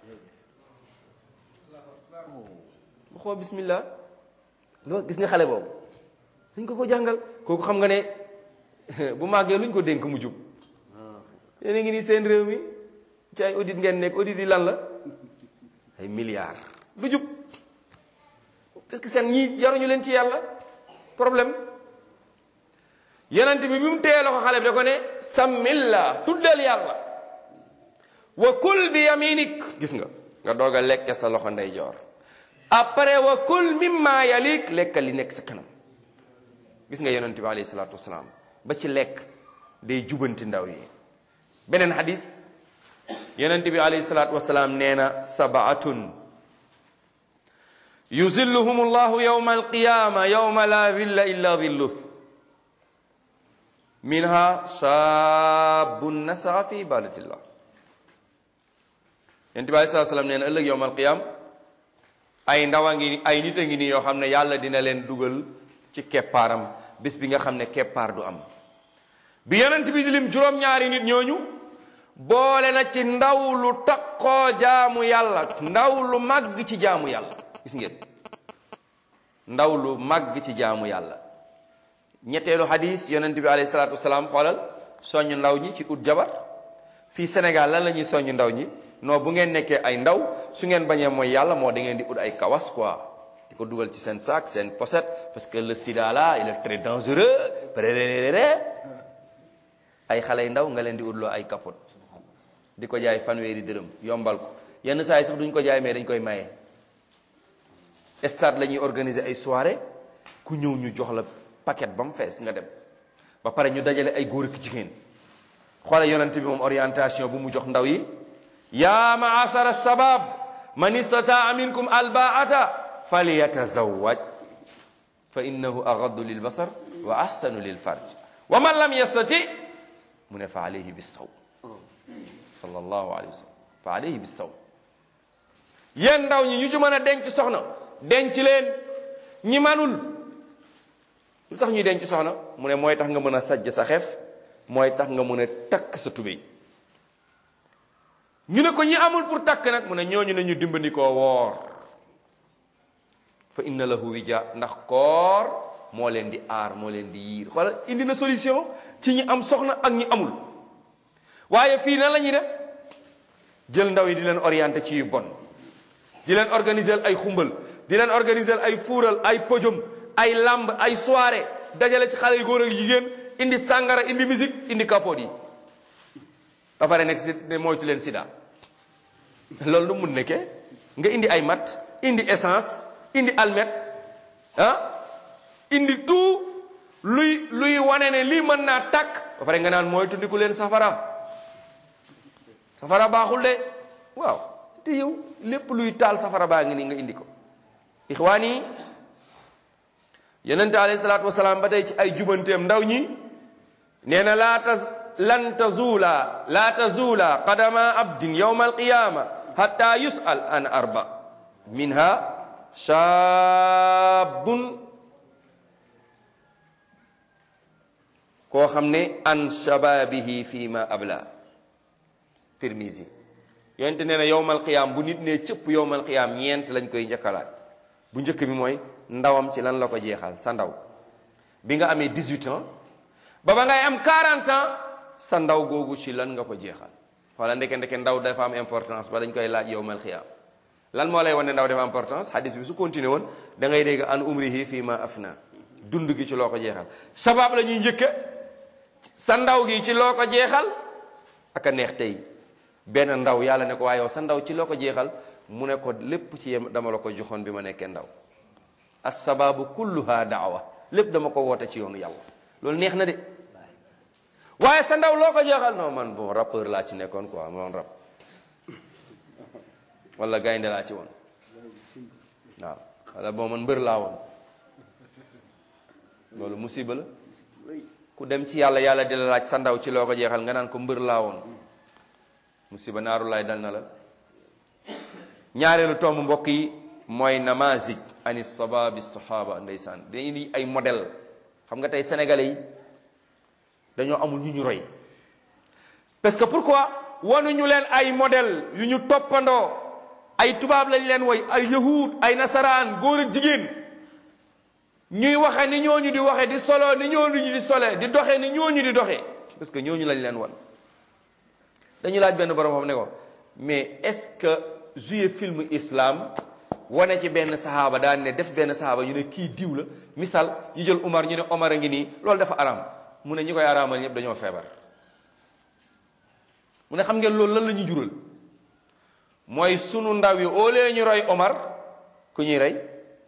waxoo bismillah loolu gis nga xale boobu dañ ko ko jàngal kooku xam nga ne bu màggee luñ ko dénk mu jub yéen a ngi nii seen réew mi ci ay audit ngeen nekk audit yi lan la ay milliards du jub parce que seen ñii jaruñu leen ci yàlla problème yonent bi bi mu téye loxo xale bi da ko ne sammillah tuddal yàlla wa kul bi yaminik gis nga nga doog a lekke sa loxo ndeyjoor après wa kul mimma yalik lekkal li nekk sa kanam gis nga yonent bi alayhi salaatu wasalaam ba ci lekk day jubanti ndaw yi beneen hadis yonent bi alayhi salaatu wasalaam nee na sabaatun yuzilluhum allahu yawma alqiyama yawma la dhilla illa dhilluh minha shaabun nasaa fi ibadatillah yonent bi alayhi salaatu wasalaam nee na ëllëg yawma alqiyama ay ndaw a ngi ay nit a ngi nii yoo xam ne yàlla dina leen dugal ci keppaaram bis bi nga xam ne keppaar du am bi yonent bi di lim juróom-ñaari nit ñooñu boole na ci ndaw lu taqoo jaamu yàlla ndaw lu màgg ci jaamu yàlla gis ngeen ndaw lu màgg ci jaamu yàlla ñetteelu hadis yonent bi alayhi salaatu wasalaam xoolal soññ ndaw ñi ci ut jabar fii Sénégal lan la ñuy soññ ndaw ñi non bu ngeen nekkee ay ndaw su ngeen bañee mooy yàlla moo da ngeen di ut ay kawas quoi di ko dugal ci seen sac seen pochette parce que le sida là il est très dangereux ay xale yu ndaw nga leen di utloo ay capote di ko jaay fanweeri dërëm yombal ko yenn saa yi sax duñ ko jaay mais dañ koy maye stade la ñuy organiser ay soirée ku ñëw ñu jox la paquet ba mu fees nga dem ba pare ñu dajale ay góor ak jigéen xoole yonent bi moom orientation bu mu jox ndaw yi ya maasara shabab man istataa minkum albaata falyatazawaj fa innahu agaddu lil basar wa ahsanu lil farj wa man lam yastati mu ne fa alayhi bisawm sallallahu alayhi wa sallam fa alayhi bisawm yéen ndaw ñi ñu ci mën a denc soxna denc leen ñi manul lu tax ñuy denc soxna mu ne mooy tax nga mën a sajj sa xef mooy tax nga mën a takk sa tubéy ñu ne ko ñi amul pour takk nag mu ne ñooñu ne ñu dimbali koo woor fa inna lahu wija ndax koor moo leen di aar moo leen di yiir wala indi na solution ci ñi am soxna ak ñi amul waaye fii nan la ñuy def jël ndaw yi di leen orienté ci yu bon di leen organiser ay xumbal di leen organiser ay fuural ay pojum ay lamb ay soirée dajale ci xale yu góor ak jigéen indi sàngara indi musique indi kapoot yi ba pare nekk si ne moytu leen sida loolu lu mun nekkee nga indi ay mat indi essence indi almet ah indi tout luy luy wane ne lii mën naa takk ba pare nga naan moytu ndiku leen safara safara baaxul de waaw te yow lépp luy taal safara baa ngi nii nga indi ko ixwaan yi yonente alayhi salaatu wasalaam ba tey ci ay jubanteem ndaw ñi nee na laa taz lan tazuula laa tazuula qadama abdin yawma alqiyama hatta yusal an arba minha shaabun koo xam ne an shababihi fi ma abla Tirmizi yonente nee na yowmal qiyaam bu nit ne cëpp yowmal qiyaam ñeent lañ koy njëkkalaat bu njëkk bi mooy ndawam ci lan la ko jeexal sa ndaw bi nga amee 18 ans ba ba ngay am 40 ans sa ndaw googu ci lan nga ko jeexal wala ndeke ndeke ndaw dafa am importance ba dañ koy laaj yowmal qiyaam lan moo lay wan ne ndaw dafa importance hadis bi su continué woon da ngay dégg an umrihi fii ma afna dund gi ci loo ko jeexal sabab la ñuy njëkke sa ndaw gi ci loo ko jeexal ak a neex tey benn ndaw yàlla ne ko waaye yow sa ndaw ci loo ko jeexal mu ne ko lépp ci yem dama la ko joxoon bi ma nekkee ndaw assababu kulluha daawa lépp dama ko woote ci yoonu yàlla loolu neex na de waaye sa ndaw loo ko jeexal non man bon rappeur laa ci nekkoon quoi moon rap wala gaynde laa ci woon waaw wala bon man mbër laa woon loolu musiba la ku dem ci yàlla yàlla di la laaj sa ndaw ci loo ko jeexal nga naan ko mbër laa woon musiba naaru laay dal na la ñaareelu tomb mbokk yi mooy namazij ani sababi sahaba ndeysaan dañuy indi ay modèle xam nga tey sénégalais yi dañoo amul ñu ñu roy parce que pourquoi wanuñu leen ay modèle yu ñu toppandoo ay tubaab lañ leen woy ay yahud ay nasaraan góor ak jigéen ñuy waxe ni ñooñu di waxe di solo ni ñooñu di sole di doxe ni ñooñu di doxe parce que ñooñu lañ leen wan dañu laaj benn borom xam ne ko mais est-ce que jouer film islam wane ci benn saxaaba daan ne def benn saxaaba ñu ne kii diw la misal ñu jël Umar ñu ne Omar a ngi nii loolu dafa araam mu ne ñi koy araamal ñëpp dañoo feebar mu ne xam ngeen loolu lan la ñu jural mooy sunu ndaw yi au lieu ñu roy Omar ku ñuy rey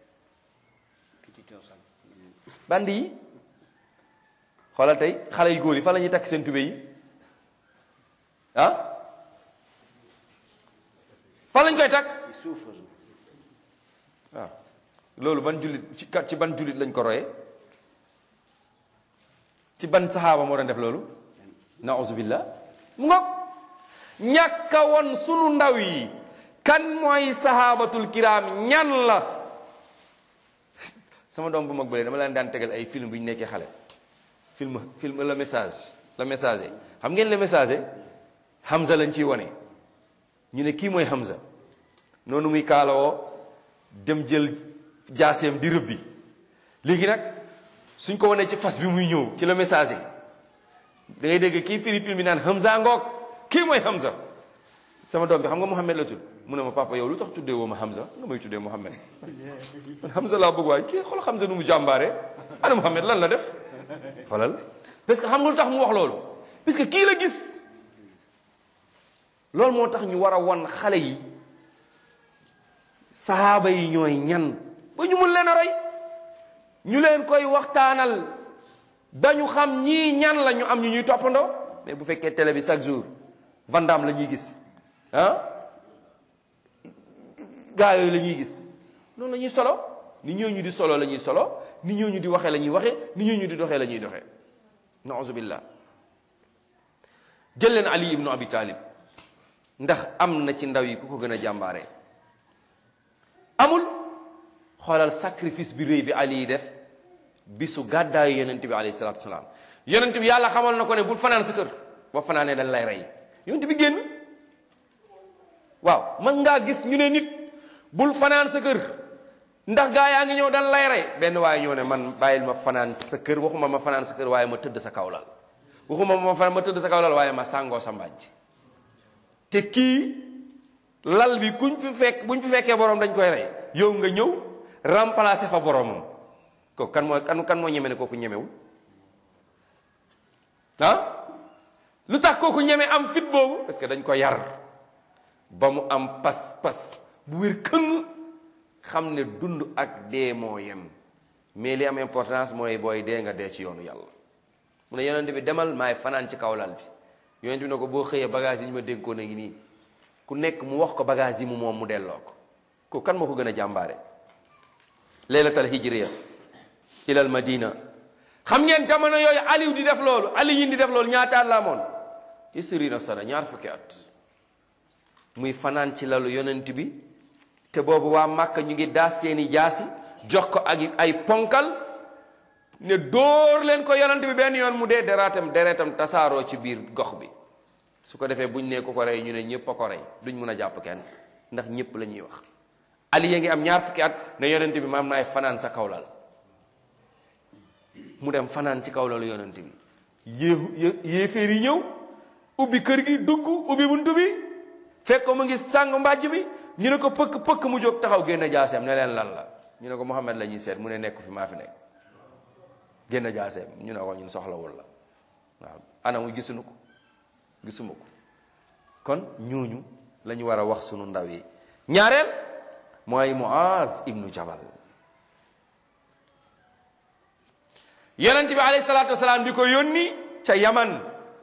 bandi yi xoolal tey xale yu góor yi fan la ñuy takk seen tube yi ah fan lañ koy takk waaw loolu ban jullit ci ci ban jullit lañ ko royee ci ban saxaaba moo doon def loolu nauzubillah mu ngoog ñàkka won sunu ndaw yi kan mooy saxaabatul kiraam ñan la sama doom bu mag bële dama leen daan tegal ay film bu ñu nekkee xale film film le message le message xam ngeen le message Hamza lañ ciy wone ñu ne kii mooy Hamza noonu muy kaalawoo dem jël jaaseem di rëbbi léegi nag suñ ko wanee ci fas bi muy ñëw ci le message da ngay dégg kii firi film bi naan Hamza ngoog kii mooy Hamza sama doom bi xam nga Mouhamed la tudd mu ne ma papa yow lu tax tuddee woo ma Hamza nga may tuddee Mouhamed man Hamza laa bëgg waaye kii xool Hamza nu mu jàmbaare ana Mouhamed lan la def xoolal parce que xam nga lu tax mu wax loolu parce que kii la gis loolu moo tax ñu war a won xale yi sahaaba yi ñooy ñan ba ñu mun leen a roy ñu leen koy waxtaanal dañu xam ñii ñan la ñu am ñu ñuy toppandoo mais bu fekkee télé bi chaque jour Vandam la ñuy gis ah gaa yooyu la ñuy gis noonu la ñuy solo ni ñooñu di solo la ñuy solo ni ñooñu di waxee la ñuy waxee ni ñooñu di doxee la ñuy doxee nauzu billah jël leen Ali ibnu Abi Talib ndax am na ci ndaw yi ku ko gën a jàmbaare amul xoolal sacrifice bi réy bi Ali yi def bisu gàddaayu yonent bi alayhi salaatu wasalaam yonent bi yàlla xamal na ko ne bul fanaan sa kër boo fanaanee dañ lay rey yonent bi génn waaw man ngaa gis ñu ne nit bul fanaan sa kër ndax gaa yaa ngi ñëw dañ lay rey benn waaye ñëw ne man bàyyil ma fanaan sa kër waxuma ma fanaan sa kër waaye ma tëdd sa kawlal waxuma ma fanaan ma tëdd sa kawlal waaye ma sàngoo sa mbàjj te kii lal bi kuñ fi fekk buñ fi fekkee borom dañ koy rey yow nga ñëw remplacer fa boromam ko kan moo kan kan moo ñeme ne kooku ñemewul ah lu tax kooku ñeme am fit boobu parce que dañ ko yar ba mu am pas-pas bu wér këng xam ne dund ak dee moo yem mais li am importance mooy booy dee nga dee ci yoonu yàlla mu ne yonent bi demal maay fanaan ci kaw lal bi yonent bi ne ko boo xëyee bagage yi ñu ma dénkoon a ngi nii ku nekk mu wax ko bagage yi mu moom mu delloo ko ko kan moo ko gën a jàmbaare laylatal hijriya ilal madina xam ngeen jamono yooyu aliou di def loolu aliyin di def loolu ñaataat la amoon isrina sana ñaar fukki at muy fanaan ci lalu yonent bi te boobu waa Màkka ñu ngi daas seeni jaasi jox ko ak ay ponkal ne dóor leen ko yonent bi benn yoon mu dee deraatam deretam tasaaroo ci biir gox bi su ko defee buñ ne ku ko rey ñu ne ñëpp a ko rey duñ mun a jàpp kenn ndax ñëpp la ñuy wax ali ya ngi am ñaar fukki at ne yonent bi maam naay fanaan sa kawlal mu dem fanaan ci kawlalu yonent bi yée yéeféer yi ñëw ubbi kër gi dugg ubbi buntu bi fekk ko mu ngi sàng mbàjj bi ñu ne ko pëkk pëkk mu jóg taxaw génn jaaseem ne leen lan la ñu ne ko Muhammad la ñuy seet mu ne nekk fi maa fi nekk génn jaaseem ñu ne ko ñun soxlawul la waaw anamu gisuñu ko gisuma ko kon ñooñu la ñu war a wax sunu ndaw yi ñaareel mooy Muaz ibnu Jabal yonent bi alayhi salaatu wasalaam di ko yónni ca yaman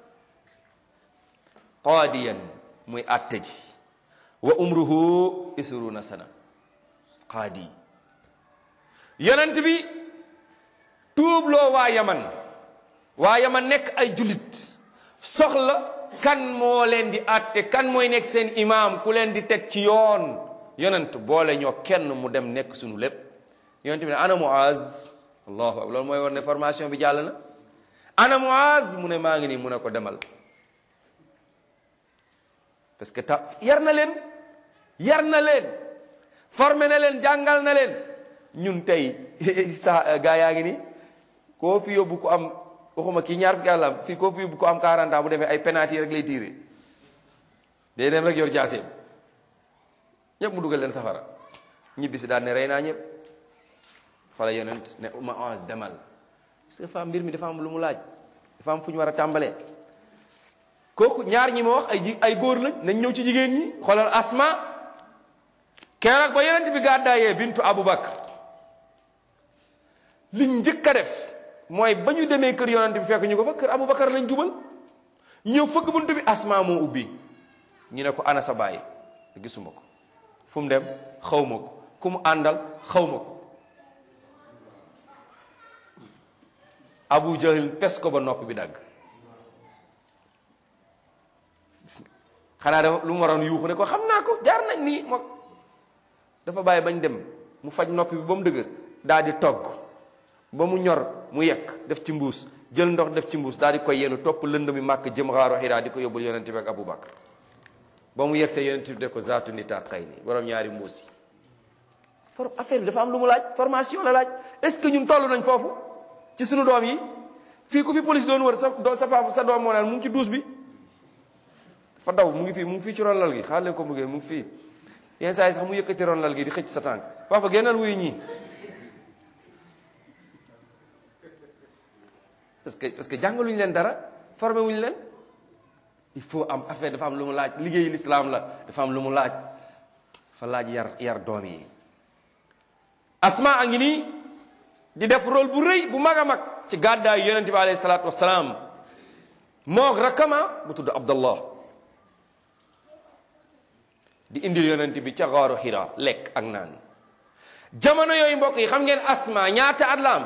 qaadiyan muy àtte ji wa umruhu isruna sana qaadi yonent bi tuubloo waa yaman waa yaman nekk ay jullit soxla kan moo leen di àtte kan mooy nekk seen imaam ku leen di teg ci yoon yonent boole ñoo kenn mu dem nekk sunu lépp yonent bi ne ana Muaz allahu akbar loolu mooy war ne formation bi jàll na ana Muaz mu ne maa ngi nii mu ne ko demal parce que ta yar na leen yar na leen formé na leen jàngal na leen ñun tey sa gaa yaa ngi nii koo fi yóbbu ko am waxuma kii ñaar fukki àllam fii koo fi yóbbu ko am 40 ans bu defee ay penalty rek lay tiire day dem rek yor jaaseem ñëpp mu dugal leen safara ñibbisi daal ne rey naa ñëpp fala yonent ne uma onze demal parce que dafa am mbir mi dafa am lu mu laaj dafa am fu ñu war a tàmbalee kooku ñaar ñi ma wax ay ji ay góor lañ nañ ñëw ci jigéen ñi xoolal asma keroog ba yonent bi gàddaayee bintu abubakar liñ njëkk a def mooy ba ñu demee kër yonent bi fekk ñu ko fa kër abubakar lañ jubal ñu ñëw fëgg buntu bi asma moo ubbi ñu ne ko ana sa baay gisuma ko fu mu dem xaw ma ko ku mu àndal xaw ma ko abu jahil pes ko ba nopp bi dagg xanaa dafa lu mu waroon yuuxu ne ko xam naa ko jaar nañ nii moom dafa bàyyi bañ dem mu faj nopp bi ba mu dëgër daal di togg ba mu ñor mu yekk def ci mbuus jël ndox def ci mbuus daal di koy yenu topp lënd mi màkk jëm xaaru xiraa di ko yóbbul yonente bi ak Abu Bakar ba mu yegg see yonente bi def ko zaatu nita xëy ni borom ñaari mbuus yi for affaire bi dafa am lu mu laaj formation la laaj est-ce que ñun toll nañ foofu ci sunu doom yi fii ku fi police doon wër sa sa papa sa doom moo naan mu ngi ci duus bi dafa daw mu ngi fii mu ngi fii ci ronlal gi xaar leen ko mu ngi mu ngi fii yenn saa yi sax mu yëkkati ronlal gi di xëcc sa tànk papa génnal wuyu ñii parce que parce que jàngaluñu leen dara formé wuñu leen il faut am affaire dafa am lu mu laaj liggéeyu lislaam la dafa am lu mu laaj fa laaj yar yar doom yi asma a ngi nii di def rôle bu rëy bu mag a mag ci gàddaayu yonente bi alayhi salaatu wasalaam moog rakkama bu tudd abdallah di indil yonente bi ca xaaru xira lekk ak naan jamono yooyu mbokk yi xam ngeen asma ñaata at la am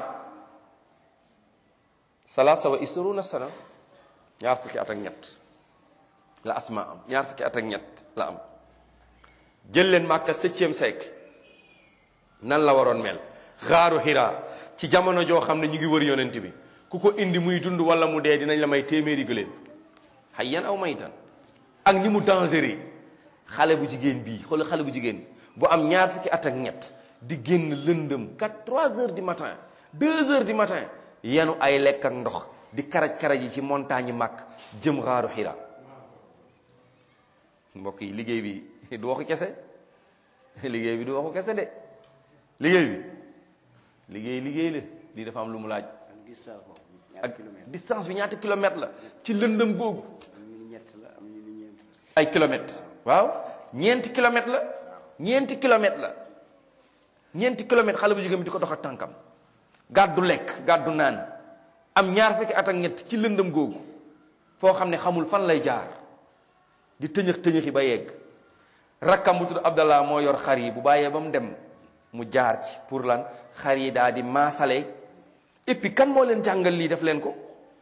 salaasa wa isruna sana ñaar fukki at ak ñett la asma am ñaar fukki at ak ñett la am jël leen màkka septième siècle nan la waroon mel xaaru xira ci jamono joo xam ne ñu ngi wër yonent bi ku ko indi muy dund wala mu dee dinañ la may téeméeri gëléem hayyan aw maytan ak ni mu dangereux xale bu jigéen bii xoolal xale bu jigéen bu am ñaar fukki at ak ñett di génn lëndëm 4 3 heures du matin 2 heures du matin yenu ay lekk ak ndox di karaj karaj yi ci montagne màkk jëm xaaru xira mbokk yi liggéey bi du waxu kese liggéey bi du waxu kese de liggéey bi liggéey liggéey la lii dafa am lu mu laaj ak distance bi ñaata kilomètre la ci lëndëm googu ay kilomètres waaw ñeenti kilomètre la ñeenti kilomètre la ñeenti kilomètre xale bu jigéen bi di ko dox ak tànkam gàddu lekk gàddu naan am ñaar fekki at ak ñett ci lëndëm googu foo xam ne xamul fan lay jaar di tëñëx tëñëxi ba yegg rakkam bu tudd Abdallah moo yor xar yi bu bàyyee ba mu dem mu jaar ci pour lan xar yi daal di maasale et puis kan moo leen jàngal lii def leen ko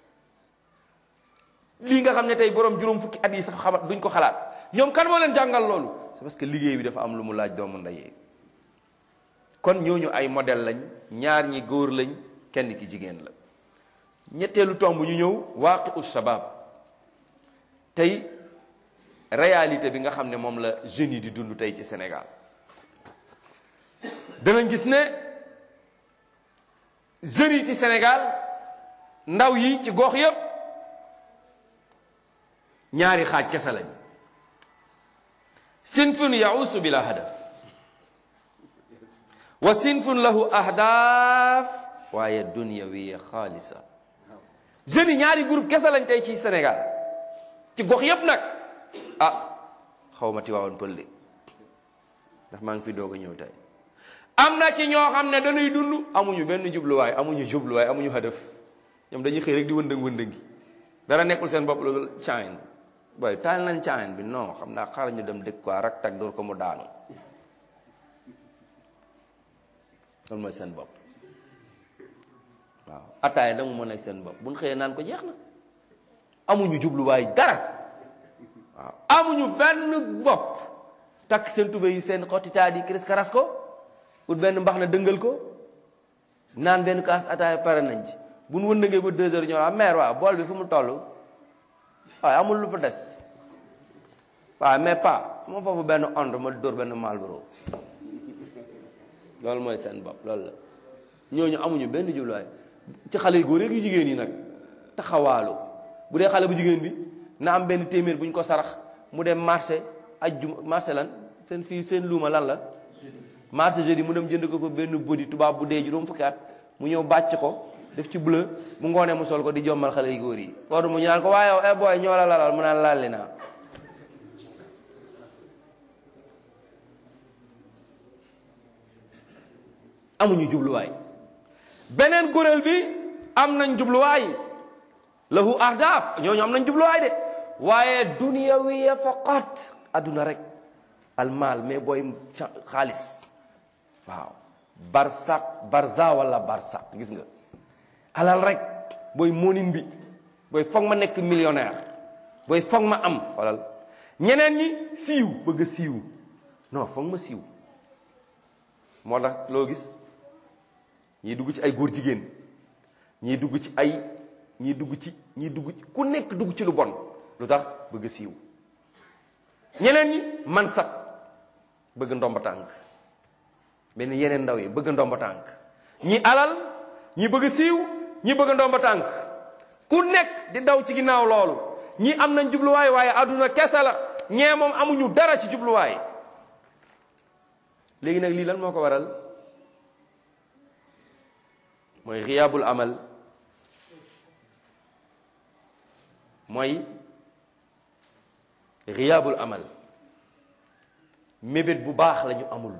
lii nga xam ne tey borom juróom fukki at yi sax xamat duñ ko xalaat ñoom kan moo leen jàngal loolu c'est parce que liggéey bi dafa am lu mu laaj doomu ndeyee kon ñooñu ay modèle lañ ñaar ñi góor lañ kenn ki jigéen la ñetteelu tomb ñu ñëw waaqi u shabab tey réalité bi nga xam ne moom la jeunes yi di dund tey ci Sénégal danañ gis ne jeunes yi ci Sénégal ndaw yi ci gox yépp ñaari xaaj kese lañ sinfun yausu bila hadaf wa sinfun lahu ahdaaf waaye dunyawiya xaalisa jeunes yi ñaari groupe kese lañ tey ci Sénégal ci gox yépp nag ah xaw ma Tiwaawan pël de ndax maa ngi fi doog a ñëw tey am na ci ñoo xam ne dañuy dund amuñu benn jubluwaay amuñu jubluwaay amuñu hadaf ñoom dañuy xëy rek di wëndëng wëndëngi dara nekkul seen bopp loolu caayin booy taal nañ caayin bi non xam naa xaaral ñu dem dëkk quoi rak tag door ko mu daanu loolu mooy seen bopp waaw ataaya da mu mën a seen bopp buñ xëyee naan ko jeex na amuñu jubluwaay dara waaw amuñu benn bopp takk seen tube yi seen xotti taat yi kiris karas ko ut benn mbax na dëngal ko naan benn kaas ataaya pare nañ ci bu nu wëndëngee ba deux heures ñoo la mère waaw bool bi fu mu toll waaye amul lu fa des waaw mais pas ma foofu benn onde ma dóor benn Marlboro loolu mooy seen bopp loolu la ñooñu amuñu benn jubluwaay ci xale yu góor yu jigéen yi nag taxawaalu bu dee xale bu jigéen bi na am benn téeméer bu ñu ko sarax mu dem marché ajjuma marché lan seen fii seen luuma lan la marché jeudi mu dem jënd ko fa benn bodi tubaab bu dee juróom fukki at mu ñëw bàcc ko def ci bleu bu ngoonee mu sol ko di jommal xale yu góor yi foofu mu ñu naan ko waaye yow eh booy ñoo la lalal mu naan lalli naa amuñu jubluwaay beneen kuréel bi am nañ jubluwaay lahu ahdaaf ñooñu am nañ jubluwaay de waaye duniyawiya faqat adduna rek almaal mais booy xaalis waaw barsak barza wala barsak gis nga alal rek booy moonin bi booy foog ma nekk millionnaire booy foog ma am xoolal ñeneen ñi siiw bëgg a siiw non foog ma siiw moo tax loo gis ñii dugg ci ay góor jigéen ñii dugg ci ay ñii dugg ci ñii dugg ci ku nekk dugg ci lu bon lu tax bëgg a siiw ñeneen ñi man sax bëgg ndomba tànk benn yeneen ndaw yi bëgg ndomba tànk ñi alal ñi bëgg siiw ñi bëgg ndomba tànk ku nekk di daw ci ginnaaw loolu ñii am nañ jubluwaay waaye àdduna kese la ñee moom amuñu dara ci jubluwaay léegi nag lii lan moo ko waral mooy riyaabul amal mooy riyaabul amal mébét bu baax la ñu amul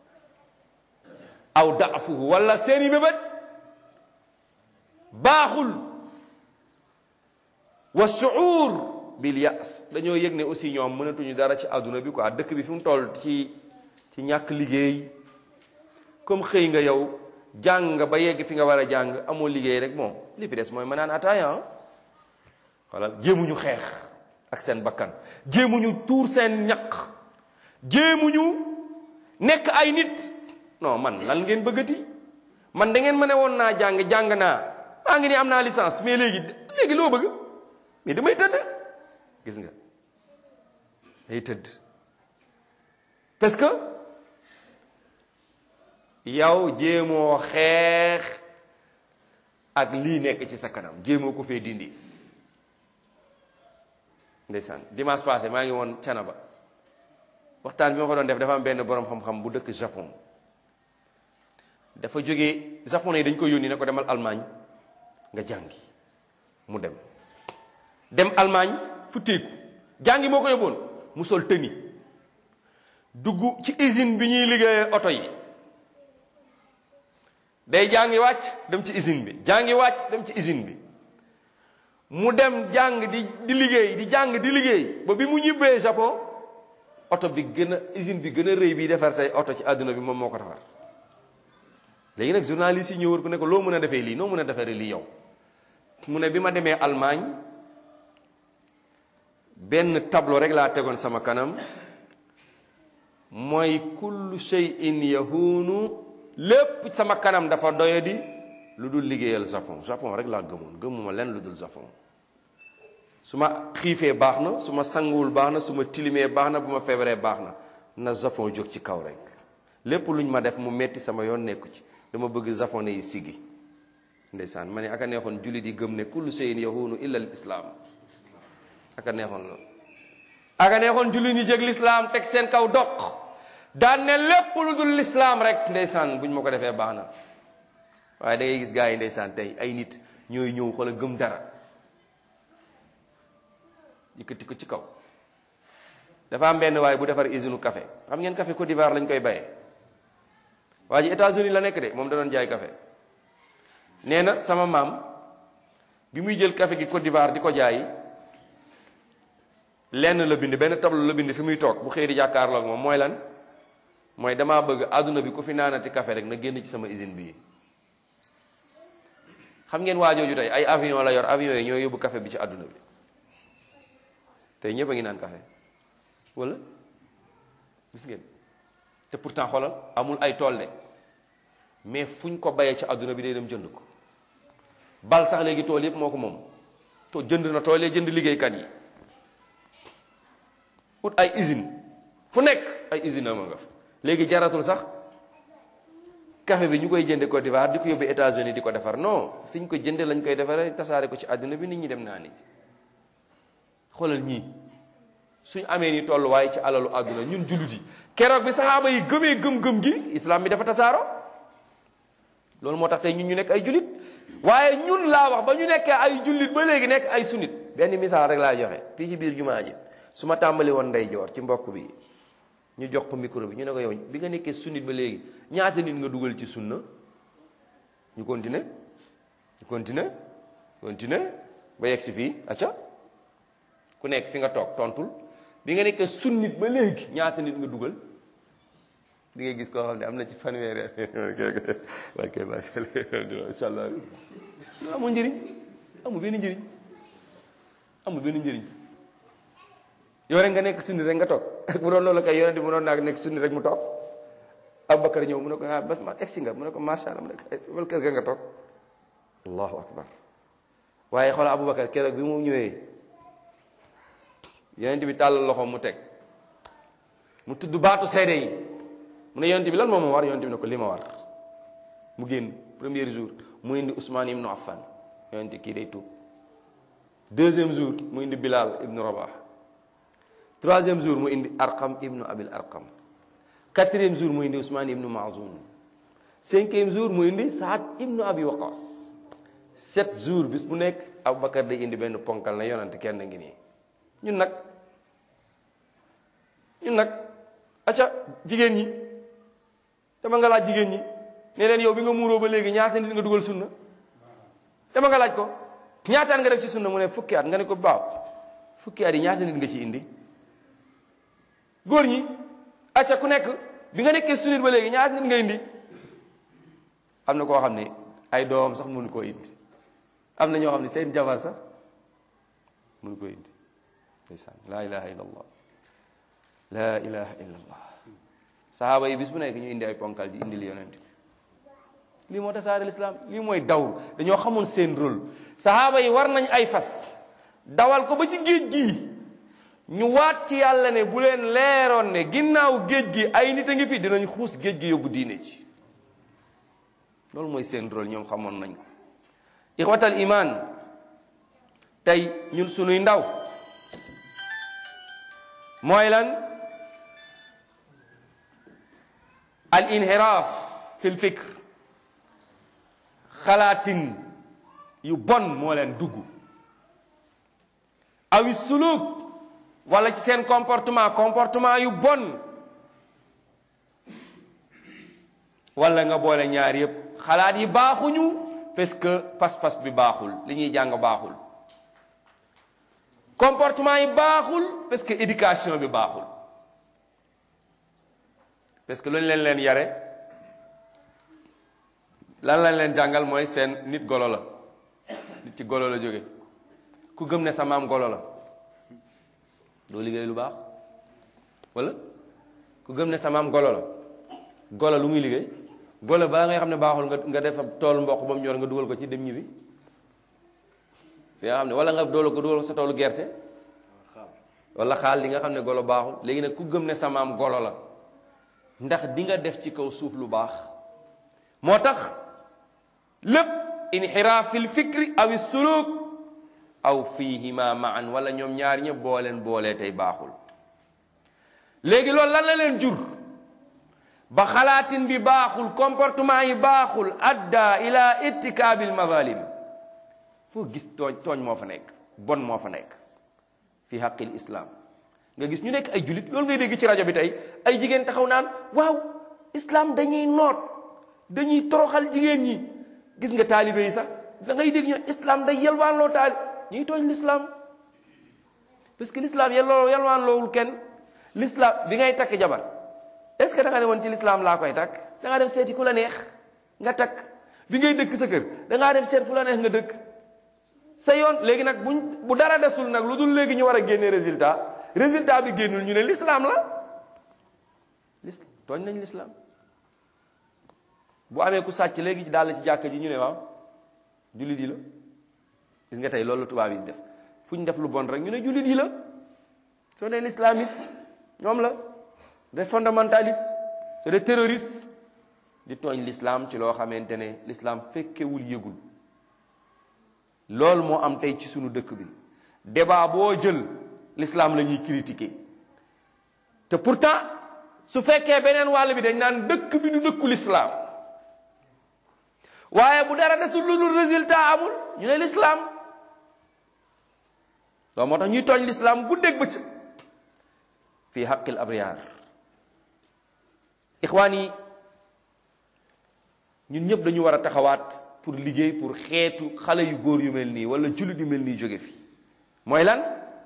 aw daafuhu wala seeni mébét baaxul wa shuur bil yaas dañoo yëg ne aussi ñoom mënatuñu dara ci àdduna bi quoi dëkk bi fi mu toll ci ci ñàkk liggéey comme xëy nga yow jàng nga ba yegg fi nga war a jàng amoo liggéey rek moom li fi des mooy ma naan ataaya wala jéemuñu xeex ak seen bakkan jéemuñu tuur seen ñaq jéemuñu nekk ay nit non man lan ngeen bëggati man da ngeen ma ne woon naa jàng jàng naa maa ngi ni am naa licence mais léegi léegi loo bëgg mais damay tëdd gis nga day tëdd parce que yow jéemoo xeex ak lii nekk ci sa kanam jéemoo ko fee dindi ndeysaan dimanche passé maa ngi woon Canaba waxtaan bi ma ko doon def dafa am benn borom xam-xam bu dëkk Japon dafa jógee japonais yi dañ ko yónni ne ko demal Allemagne nga jàngi mu dem dem Allemagne fu teeku jàngi moo ko yóbboon mu sol tëni dugg ci usine bi ñuy liggéeyee oto yi day jàngi wàcc dem ci usine bi jàngi wàcc dem ci usine bi mu dem jàng di di liggéey di jàng di liggéey ba bi mu ñibbee Japon oto bi gën a usine bi gën a rëy bi defar tey oto ci àdduna bi moom moo ko defar léegi nag journaliste yi ñëw wër ku ne ko loo mën a defee lii noo mën a defee lii yow mu ne bi ma demee Allemagne benn tableau rek laa tegoon sama kanam mooy kullu shay'in yahunu lépp sama kanam dafa doyadi lu dul liggéeyal Japon Japon rek laa gëmoon gëmuma leen lu dul Japon su ma xiifee baax na su ma sanguwul baax na su ma tilimee baax na bu ma feebaree baax na na Japon jóg ci kaw rek lépp luñ ma def mu metti sama yoon nekku ci dama bëgg japonais yi siggi ndeysaan ma ne aka neexoon jullit yi gëm ne kullu shay'in yahunu illa al islam aka neexoon loolu aka neexoon jullit ñi jëg lislaam teg seen kaw doq daan ne lépp lu dul lislaam rek ndeysaan buñ ma ko defee baax na waaye da ngay gis gars yi ndeysaan tey ay nit ñooy ñëw xoola gëm dara yëkkati ko ci kaw dafa am benn waaye bu defar usine café xam ngeen café Côte d'Ivoire lañ koy bayee waa ji États-Unis la nekk de moom da doon jaay café nee na sama maam bi muy jël café gi Côte d'Ivoire di ko jaay lenn la bind benn tableau la bind fi muy toog bu xëy di jàkkaarloo ak moom mooy lan mooy damaa bëgg àdduna bi ku fi naanati café rek na génn ci sama usine bii xam ngeen waajooju tey ay avion la yor avion yi ñoo yóbbu café bi ci àdduna bi tey ñëpp a ngi naan café wala gis ngeen te pourtant xoolal amul ay tool de mais fuñ ko bayee ci àdduna bi day dem jënd ko bal sax léegi tool yëpp moo ko moom to jënd na tool yi jënd liggéeykat yi ut ay usine fu nekk ay usine ama nga fa léegi jaratul sax café bi ñu koy jënde Côte d'Ivoire di ko yóbbu États-Unis di ko defar non fi ñu ko jënde lañ koy defaree tasaare ko ci àdduna bi nit ñi dem naa ni xoolal ñii suñ amee ni tolluwaay ci alalu àdduna ñun jullit yi keroog bi saxaaba yi gëmee gëm-gëm gi islam bi dafa tasaaro loolu moo tax tey ñun ñu nekk ay jullit waaye ñun laa wax ba ñu nekkee ay jullit ba léegi nekk ay sunnit benn misaal rek laa joxe fii ci biir jumaa ji su ma tàmbali woon ndeyjoor ci mbokk bi ñu jox ko micro bi ñu ne ko yow bi nga nekkee sunnit ba léegi ñaata nit nga dugal ci sunna ñu continuer ñu continuer continuer ba yegg si fii acca ku nekk fi nga toog tontul bi nga nekkee sunnit ba léegi ñaata nit nga dugal di nga gis koo xam ne am na ci fanweeri waaye kay macha allah amul njëriñ amul benn njëriñ amul benn njëriñ yow rek nga nekk sunni rek nga toog bu doon loolu kay yonent bi mu doon naa nekk sunni rek mu toog Abubakar ñëw mu ne ko ah bas ma egsi nga mu ne ko macha allah mu ne ko wal kër ga nga toog allahu akbar waaye xoolal Abubakar keroog bi mu ñëwee yonent bi tàllal loxo mu teg mu tudd baatu seede yi mu ne yonent bi lan moo ma war yonent bi ne ko li ma war mu génn premier jour mu indi Ousmane ibnu Affan yonent kii day tuub deuxième jour mu indi Bilal ibnu Rabah troisième jour mu indi Arqam ibnu Abil Arqam quatrième jour mu indi Ousmane ibnu Mazoun cinquième jour mu indi Saad ibnu Abi Waqas sept jours bis bu nekk Aboubacar day indi benn ponkal na yonante kenn ngi nii ñun nag ñun nag acca jigéen ñi dama nga laaj jigéen ñi ne leen yow bi nga muuroo ba léegi ñaata nit nga dugal sunna dama nga laaj ko ñaata at nga def ci sunna mu ne fukki at nga ne ko baaw fukki at yi ñaata nit nga ci indi góor ñi acca ku nekk bi nga nekkee sunnit ba léegi ñaata nit nga indi am na koo xam ne ay doom sax mënu koo indi am na ñoo xam ne seen jabar sax mënu koo indi ndeysaan laa ilaha illa allah laa ilaha illa allah sahaaba yi bis bu nekk ñu indi ay ponkal di indi li yonent bi lii moo tasaare lislaam lii mooy daw dañoo xamoon seen rôle sahaaba yi war nañ ay fas dawal ko ba ci géej gi ñu waat ci yàlla ne bu leen leeroon ne ginnaaw géej gi ay nit a ngi fi dinañ xuus géej gi yóbbu diine ci loolu mooy seen rôle ñoom xamoon nañ ko ixwatal iman tey ñun sunuy ndaw mooy lan al inhiraaf fi l fikr xalaatin yu bon moo leen dugg awi suluk wala ci seen comportement comportement yu bon wala nga boole ñaar yépp xalaat yi baaxuñu parce que pas-pas bi baaxul li ñuy jàng baaxul comportement yi baaxul parce que éducation bi baaxul parce que lu ñu leen leen yare lan lañ leen jàngal mooy seen nit golo la nit ci golo la jóge ku gëm ne sa maam golo la doo liggéey lu baax wala ku gëm ne sa maam golo la golo lu muy liggéey golo balaa ngay xam ne baaxul nga nga def toolu mboq ba mu ñor nga dugal ko ci dem ñibbi li nga xam ne wala nga doolu ko dugal ko sa toolu gerte wala xaal li nga xam ne golo baaxul léegi nag ku gëm ne sa maam golo la ndax di nga def ci kaw suuf lu baax moo tax lépp inxiraaf fil fikri aw suluk aw fihima maan wala ñoom ñaar ñëpp boo leen boolee tey baaxul léegi loolu lan la leen jur ba xalaatin bi baaxul comportement yi baaxul adda ila ittikaabil mazalim foo gis tooñ tooñ moo fa nekk bon moo fa nekk fi xaqil islam nga gis ñu nekk ay julit loolu ngay dégg ci rajo bi tey ay jigéen taxaw naan waaw islam dañuy noot dañuy toroxal jigéen ñi gis nga taalibe yi sax da ngay dégg ñu islam day yelwaan loo taali ñuy tooñ l'islam parce que l'islam yelloo yelwaan loowul kenn l'islam bi ngay takk jabar est ce que da nga ne woon ci l'islam laa koy takk da ngaa def seeti ku la neex nga takk bi ngay dëkk sa kër da ngaa def seet fu la neex nga dëkk sa yoon léegi nag buñ bu dara desul nag lu dul léegi ñu war a génne résultat résultat bi génnul ñu ne l'islam la l'islam tooñ nañ l'islam bu amee ku sàcc léegi daal ci jàkka ji ñu ne waaw jullit yi la gis nga tey loolu la tubaab yi def fu ñu def lu bon rek ñu ne jullit yi la soo nee l'islamiste ñoom la des fondamentalistes c'est des terroristes di tooñ l'islam ci loo xamante ne l'islam fekkewul yëgul loolu moo am tey ci sunu dëkk bi débat boo jël l'islam la ñuy critiquer te pourtant su fekkee beneen wàll bi dañ naan dëkk bi du dëkku l'islam waaye bu dara desul lu dul résultat amul ñu ne l'islam loolu moo tax ñuy tooñ l'islam guddeeg bëccëg fii xaqil abriyaar ixwaan yi ñun ñëpp dañu war a taxawaat pour liggéey pour xeetu xale yu góor yu mel nii wala jullit yu mel nii jóge fi mooy lan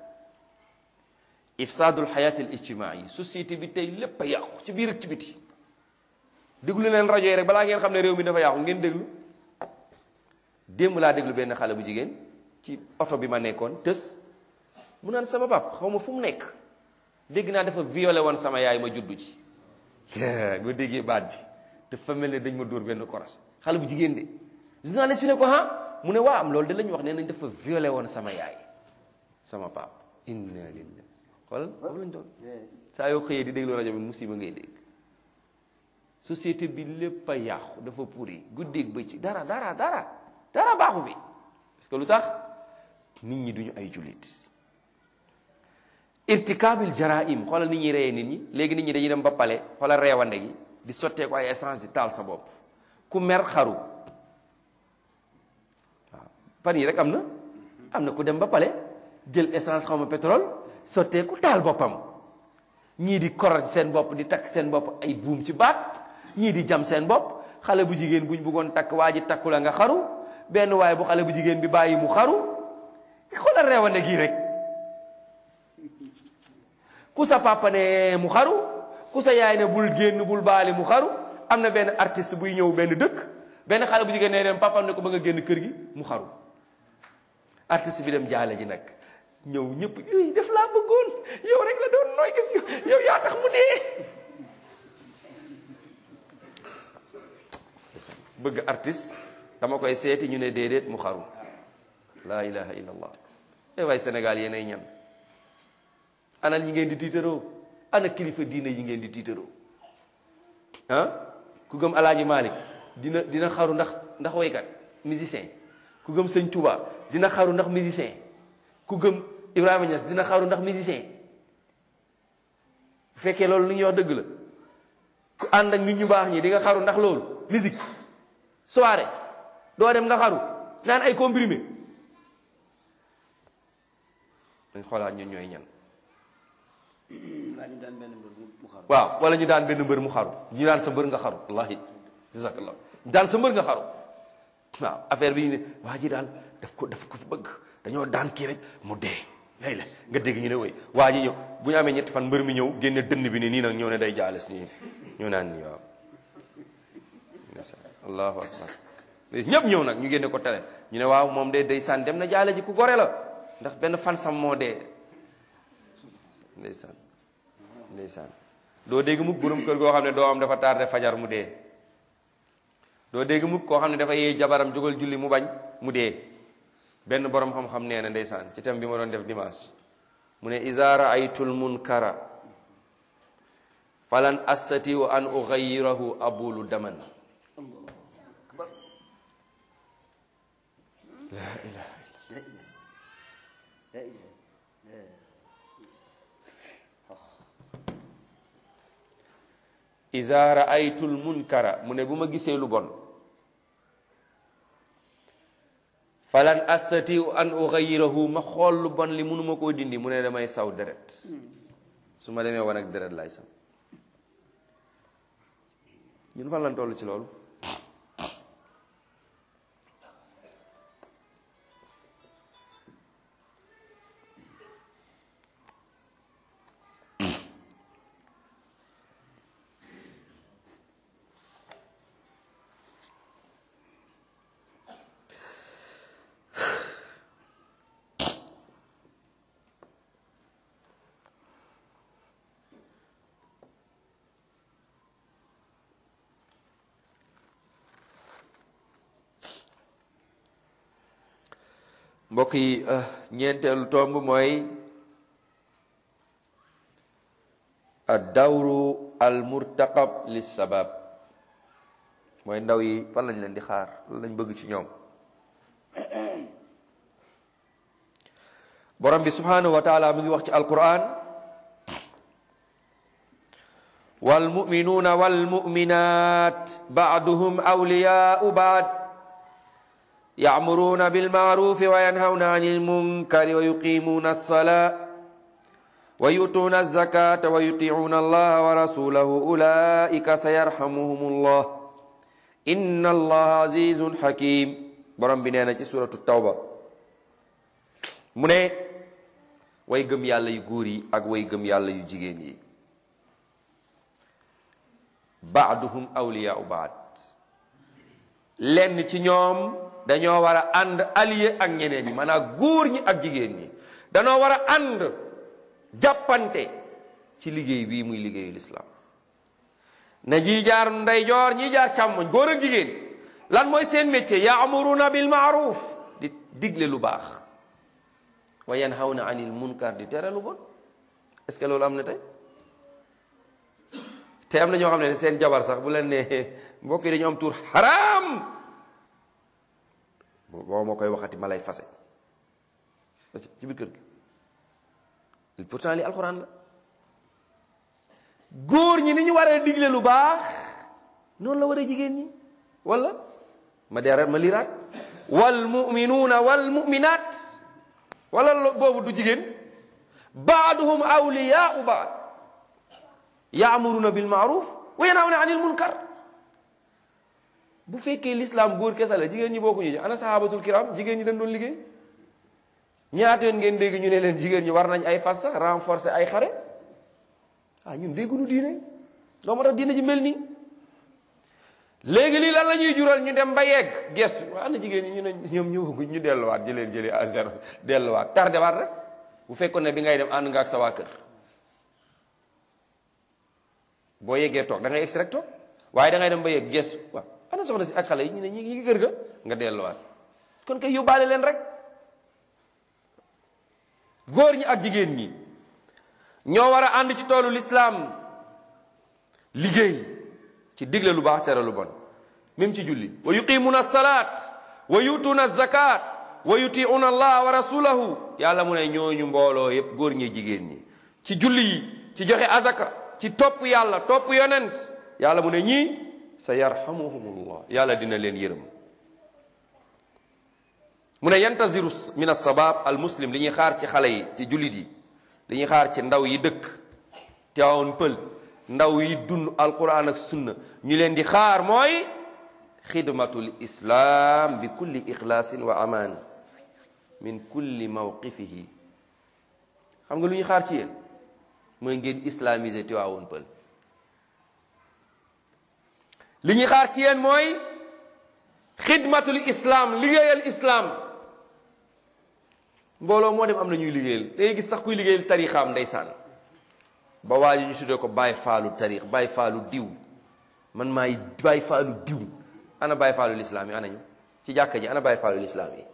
ifsaadul xayaati al ijtimaai société bi tey lépp a yàqu ci biir ak ci biti déglu leen rajo yi rek balaa ngeen xam ne réew mi dafa yàqu ngeen déglu démb laa déglu benn xale bu jigéen ci oto bi ma nekkoon tës mu naan sama pap xaw ma fu mu nekk dégg naa dafa violé woon sama yaay ma juddu ci nga déggee baat bi dafa mel ne dañ ma dóor benn koras xale bu jigéen de journaliste bi ne ko ah mu ne waa am loolu de la ñu wax nee nañ dafa violé woon sama yaay sama pap inna lillahi xoolal foofu lañ doon saa yoo xëyee di déglu rajo bi musiba ngay dégg société bi lépp a yàqu dafa pourri guddeeg bëcc dara dara dara dara baaxu fi parce que lu tax nit ñi duñu ay jullit irtikaabil jaraim xoolal nit ñi reyee nit ñi léegi nit ñi dañuy dem ba pale xoolal reewande gi di sottee ko ay essence di taal sa bopp ku mer xaru waaw fan yi rek am na am na ku dem ba pale jël essence xaw ma pétrole sottee ku taal boppam ñii di koroj seen bopp di takk seen bopp ay buum ci baat ñii di jam seen bopp xale bu jigéen buñ bëggoon takk waa ji takku la nga xaru benn waaye bu xale bu jigéen bi bàyyi mu xaru xoolal reewande gii rek ku sa papa ne mu xaru ku sa yaay ne bul génn bul baali mu xaru am na benn artiste buy ñëw benn dëkk benn xale bu jigéen ne dem papam ne ko ba nga génn kër gi mu xaru artiste bi dem jaale ji nag ñëw ñëpp i def laa bëggoon yow rek la doon nooy gis nga yow yaa tax mu dee bëgg artiste dama koy seeti ñu ne déedéet mu xaru laa ilaha illa allah e waay Sénégal yéenay ñan ana ñi ngeen di tiitaroo ana kilifa diine yi ngeen di tiitaroo ah ku gëm alaaji Malick dina dina xaru ndax ndax waykat musicien ku gëm sëñ Touba dina xaru ndax musicien ku gëm Ibrahima Niass dina xaru ndax musicien bu fekkee loolu li ñuy wax dëgg la ku ànd ak nit ñu baax ñi di nga xaru ndax loolu musique soirée doo dem nga xaru naan ay comprimé dañ xoolaat ñun ñooy ñan waaw wala ñu daan benn mbër mu xaru ñu daan sa mbër nga xaru wallahi jazakallah ñu daan sa mbër nga xaru waaw affaire bi ñu ne waa ji daal daf ko daf ko fi bëgg dañoo daan kii rek mu dee lay la nga dégg ñu ne woy waa ji ñëw bu ñu amee ñetti fan mbër mi ñëw génne dënn bi ni nii nag ñëw ne day jaales nii ñëw naan nii waaw allahu akbar ñëpp ñëw nag ñu génne ko télé ñu ne waaw moom de day saan dem na jaale ji ku gore la ndax benn fan sam moo dee ndeysaan ndeysaan doo dégg mukk borom kër goo xam ne doo am dafa tardé fajar mu dee doo dégg mukk koo xam ne dafa yee jabaram jógal julli mu bañ mu dee benn borom xam-xam nee na ndeysaan ci tam bi ma doon def dimanche mu ne iza raaytul munkara falan astatiu an ughayirahu abulu daman la ilaha iza raaytul munkara mu ne bu ma gisee lu bon falan astatiu an ughayirahu ma xool lu bon li mënuma koo dindi mu ne damay saw deret su ma demee wan ak deret lay saw ñun fan lan toll ci loolu mbokk yi ñeenteelu tomb mooy ad dawru al murtaqab lis sabab mooy ndaw yi fan lañ leen di xaar lan lañ bëgg ci ñoom borom bi subhanahu wa taala mi ngi wax ci alquran wal muminuuna wal muminat baaduhum awliyaau baad يأمرون بالمعروف وينهون عن المنكر ويقيمون الصلاة ويؤتون الزكاة ويطيعون الله ورسوله أولئك سيرحمهم الله إن الله عزيز حكيم borom bi nee na ci suratu tawba mu ne way gëm yàlla yu góor yi ak way gëm yàlla yu jigéen yi baaduhum awliyaau baad lenn ci ñoom dañoo war a ànd allié ak ñeneen ñi maanaam góor ñi ak jigéen ñi dañoo war a ànd jàppante ci liggéey bii muy liggéeyu lislaam na ñi jaar ndeyjoor ñi jaar càmmoñ góor ak jigéen lan mooy seen métier yaamuruna bil maaruf di digle lu baax wa yanhawna anil munkar di tere lu bon est ce que loolu am na tey te am na ñoo xam ne seen jabar sax bu leen ne mbokk yi dañu am tur xaraam boo ma koy waxati ma lay fase ci biir kër gi pourtant li alxuraan la góor ñi ni ñu waree digle lu baax noonu la waree jigéen ñi wala ma deeraat ma liraat wal muminuuna wal muminaat wala boobu du jigéen baaduhum awliyaau baad yaamuruna bil maaruf wa yanhawna anil munkar bu fekkee l'islam góor kese la jigéen ñi bokkuñu ci ana sahabatul kiram jigéen ñi dañ doon liggéey ñaata yoon ngeen dégg ñu ne leen jigéen ñi war nañ ay fas sax renforcer ay xare ah ñun dégguñu diine loo moo tax diine ji mel nii léegi lii lan la ñuy jural ñu dem ba yegg gestu waa ana jigéen ñi ñu ne ñoom ñëwaguñ ñu delluwaat jëleen jëli à zéro delluwaat tardé waat rek bu fekkoon ne bi ngay dem ànd nga ak sa waa kër boo yeggee toog da ngay egsi rek toog waaye da ngay dem ba yegg gestu waaw ana soxna si ak xale yi ñu ne ñi ngi kër ga nga delluwaat kon kay yóbbaale leen rek góor ñi ak jigéen ñi ñoo war a ànd ci toolu lislaam liggéey ci digle lu baax tere lu bon même ci julli wa yuqimuna salaat wa yutuuna zakat wa yutiuna allah wa rasulahu yàlla mu ne ñooñu mbooloo yépp góor ñi jigéen ñi ci julli yi ci joxe azaka ci topp yàlla topp yonent yàlla mu ne ñii sa yarhamuhumullah yàlla dina leen yërëm mu ne yantaziru min alsabab al muslim li ñuy xaar ci xale yi ci jullit yi li ñuy xaar ci ndaw yi dëkk teewoon pël ndaw yi dund alquran ak sunna ñu leen di xaar mooy xidmatul islam bi kulli ixlaasin wa amaan min kulli mawqifihi xam nga lu ñuy xaar ci yéen mooy ngeen islamiser teewoon pël li ñuy xaar ci yéen mooy xidmatul islam liggéeyal islam mbooloo moo dem am na ñuy liggéeyal day gis sax kuy liggéeyal tarixaam ndeysaan ba waa ji ñu tuddee ko bàyyi faalu tarix bàyyi faalu diw man maay bàyyi faalu diw ana bàyyi faalu lislaam yi ana ñu ci jàkka ji ana bàyyi faalu lislaam yi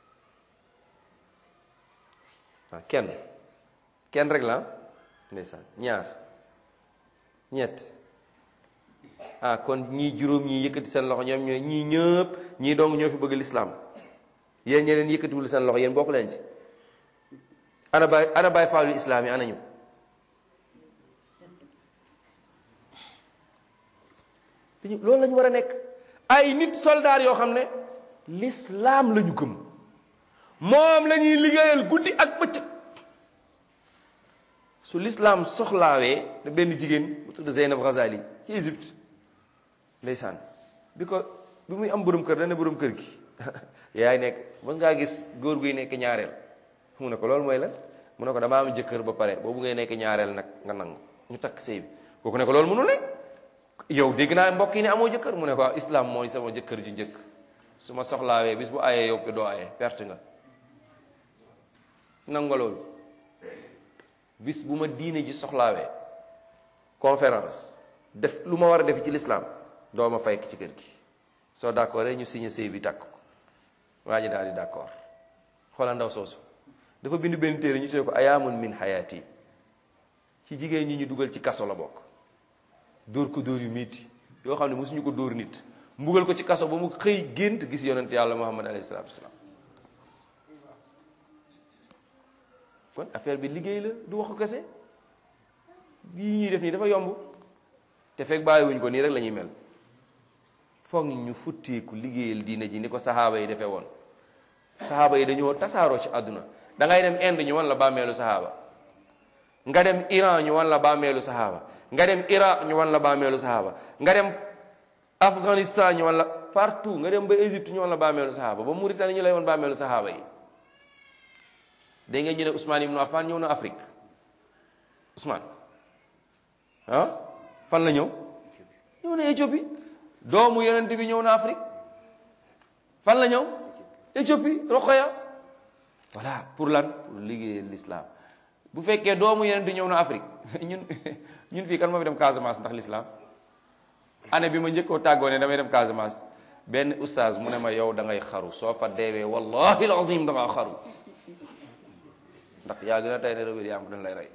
waaw kenn kenn rek la ndeysaan ñaar ñett ah kon ñii juróom ñii yëkkati seen loxo ñoom ñooy ñii ñëpp ñii dong ñoo fi bëgg lislaam yéen ñeneen yëkkatiwul seen loxo yéen bokk leen ci ana baay ana baay faalu islaam yi ana ñu dañu loolu la ñu war a nekk ay nit soldaar yoo xam ne lislaam la ñu gëm moom la ñuy liggéeyal guddi ak bëccëg su lislaam soxlaawee da benn jigéen bu tudd Zeynab Ghazali ci Égypte ndeysaan bi ko bi muy am borom kër dana borom kër gi yaay nekk mos ngaa gis góor guy nekk ñaareel mu ne ko loolu mooy la mu ne ko damaa am jëkkër ba pare boobu ngay nekk ñaareel nag nga nangu ñu takk sëy bi kooku ne ko loolu mënul ne yow dégg naa mbokk yi ne amoo jëkkër mu ne ko islam mooy sama jëkkër ju njëkk su ma soxlaawee bis bu ayee yow doo ayee perte nga nangu nga loolu bis bu ma diine ji soxlaawee conférence def lu ma war a def ci l'islam doo ma fayk ci kër gi soo d'accord ñu signé sëy bi tàkk ko waa ji daal di d'accord xoolal ndaw soosu dafa bind benn téere ñu tuddee ko ayaamun min hayati ci jigéen ñi ñu dugal ci kaso la bokk dóor ko dóor yu miiti yoo xam ne mosuñu ko dóor nit mbugal ko ci kaso ba mu xëy gént gis yonent yàlla muhammad alayhi salaatu wasalaam kon affaire bi liggéey la du waxu kese yi ñuy def nii dafa yomb te fekk bàyyiwuñ ko nii rek la ñuy mel foog ñu futteeku liggéeyal diine ji ni ko saxaaba yi defee woon saxaaba yi dañoo tasaaroo ci àdduna da ngay dem Inde ñu wan la bàmmeelu saxaaba nga dem Iran ñu wan la bàmmeelu saxaaba nga dem Iraq ñu wan la bàmmeelu saxaaba nga dem Afghanistan ñu wan la partout nga dem ba Égypte ñu wan la bàmmeelu saxaaba ba Mauritanie ñu lay wan bàmmeelu saxaaba yi dégg nga ñu ne Ousmane Ibn Affan ñëw na Afrique Ousmane ah fan la ñëw ñëw na Éthiopie doomu yonent bi ñëw na Afrique fan la ñëw Éthiopie Rokhaya voilà pour lan pour liggéeyal l'islam bu fekkee doomu yonent bi ñëw na Afrique ñun ñun fii kan moo fi dem Casamance ndax l'islam année bi ma njëkkoo tàggoo ne damay dem Casamance benn oustaz mu ne ma yow da ngay xaru soo fa deewee wallahi alazim da ngaa xaru ndax yaa gën a tey ne rëwér yaa am dañ lay rey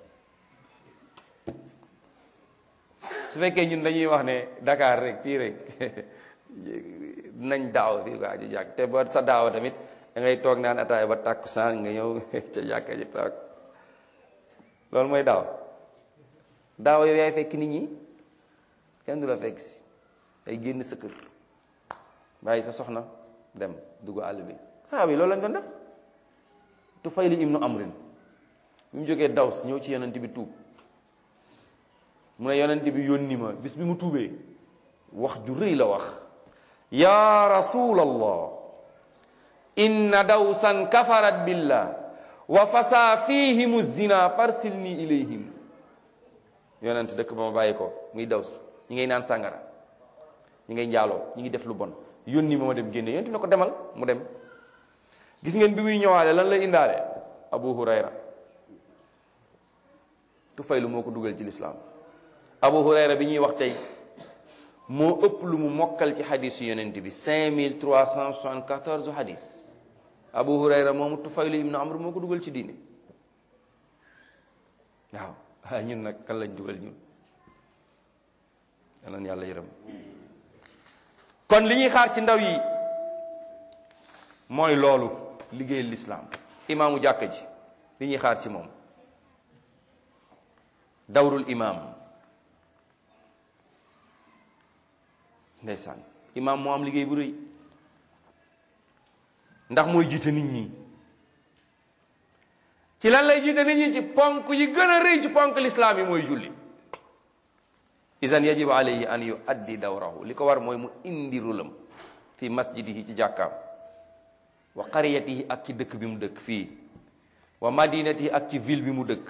su fekkee ñun dañuy wax ne Dakar rek fii rek nañ daaw fii quoi ji jàkk te ba sa daawa tamit da ngay toog naan ataay ba tàkkusaan nga ñëw ca jàkka ji toog loolu mooy daaw daaw yow yaay fekk nit ñi kenn du la fekk si ay génn sa kër bàyyi sa soxna dem dugg àll bi saxaaba yi loolu lañ doon def Tufayli ibnu Amrin bi mu jógee Daws ñëw ci yonent bi tuub mu ne yonent bi yónni ma bis bi mu tuubee wax ju rëy la wax ya rasulallah inna dawsan kafarat billah wa fasa fihimu zina farsilni ilayhim yonent dëkk ba ma bàyyi ko muy daws ñi ngay naan sàngara ñi ngay njaaloo ñi ngi def lu bon yónni ma ma dem génne yonent na ko demal mu dem gis ngeen bi muy ñëwaale lan lay indaale abu hurayra tufaylu moo ko dugal ci lislaam abu hurayra bi ñuy wax tey moo ëpp lu mu mokkal ci xadisu yonent bi 5374 xadis abu hurayra moomu tufaylu ibnu amr moo ko dugal ci diine waaw ah ñun nag kan lañ dugal ñun yal na yàlla yërëm kon li ñuy xaar ci ndaw yi mooy loolu liggéeyal lislaam imaamu jàkka ji li ñuy xaar ci moom dawrul imaam ndeysaan imaam moo am liggéey bu rëy ndax mooy jiite nit ñi ci lan lay jiite nit ñi ci ponk yi gën a rëy ci ponk lislaam yi mooy julli isan yajibu alayhi an yu addi dawrahu li ko war mooy mu indi rulam fi masjidihi ci jàkkaam wa qariyatihi ak ci dëkk bi mu dëkk fii wa madinatihi ak ci ville bi mu dëkk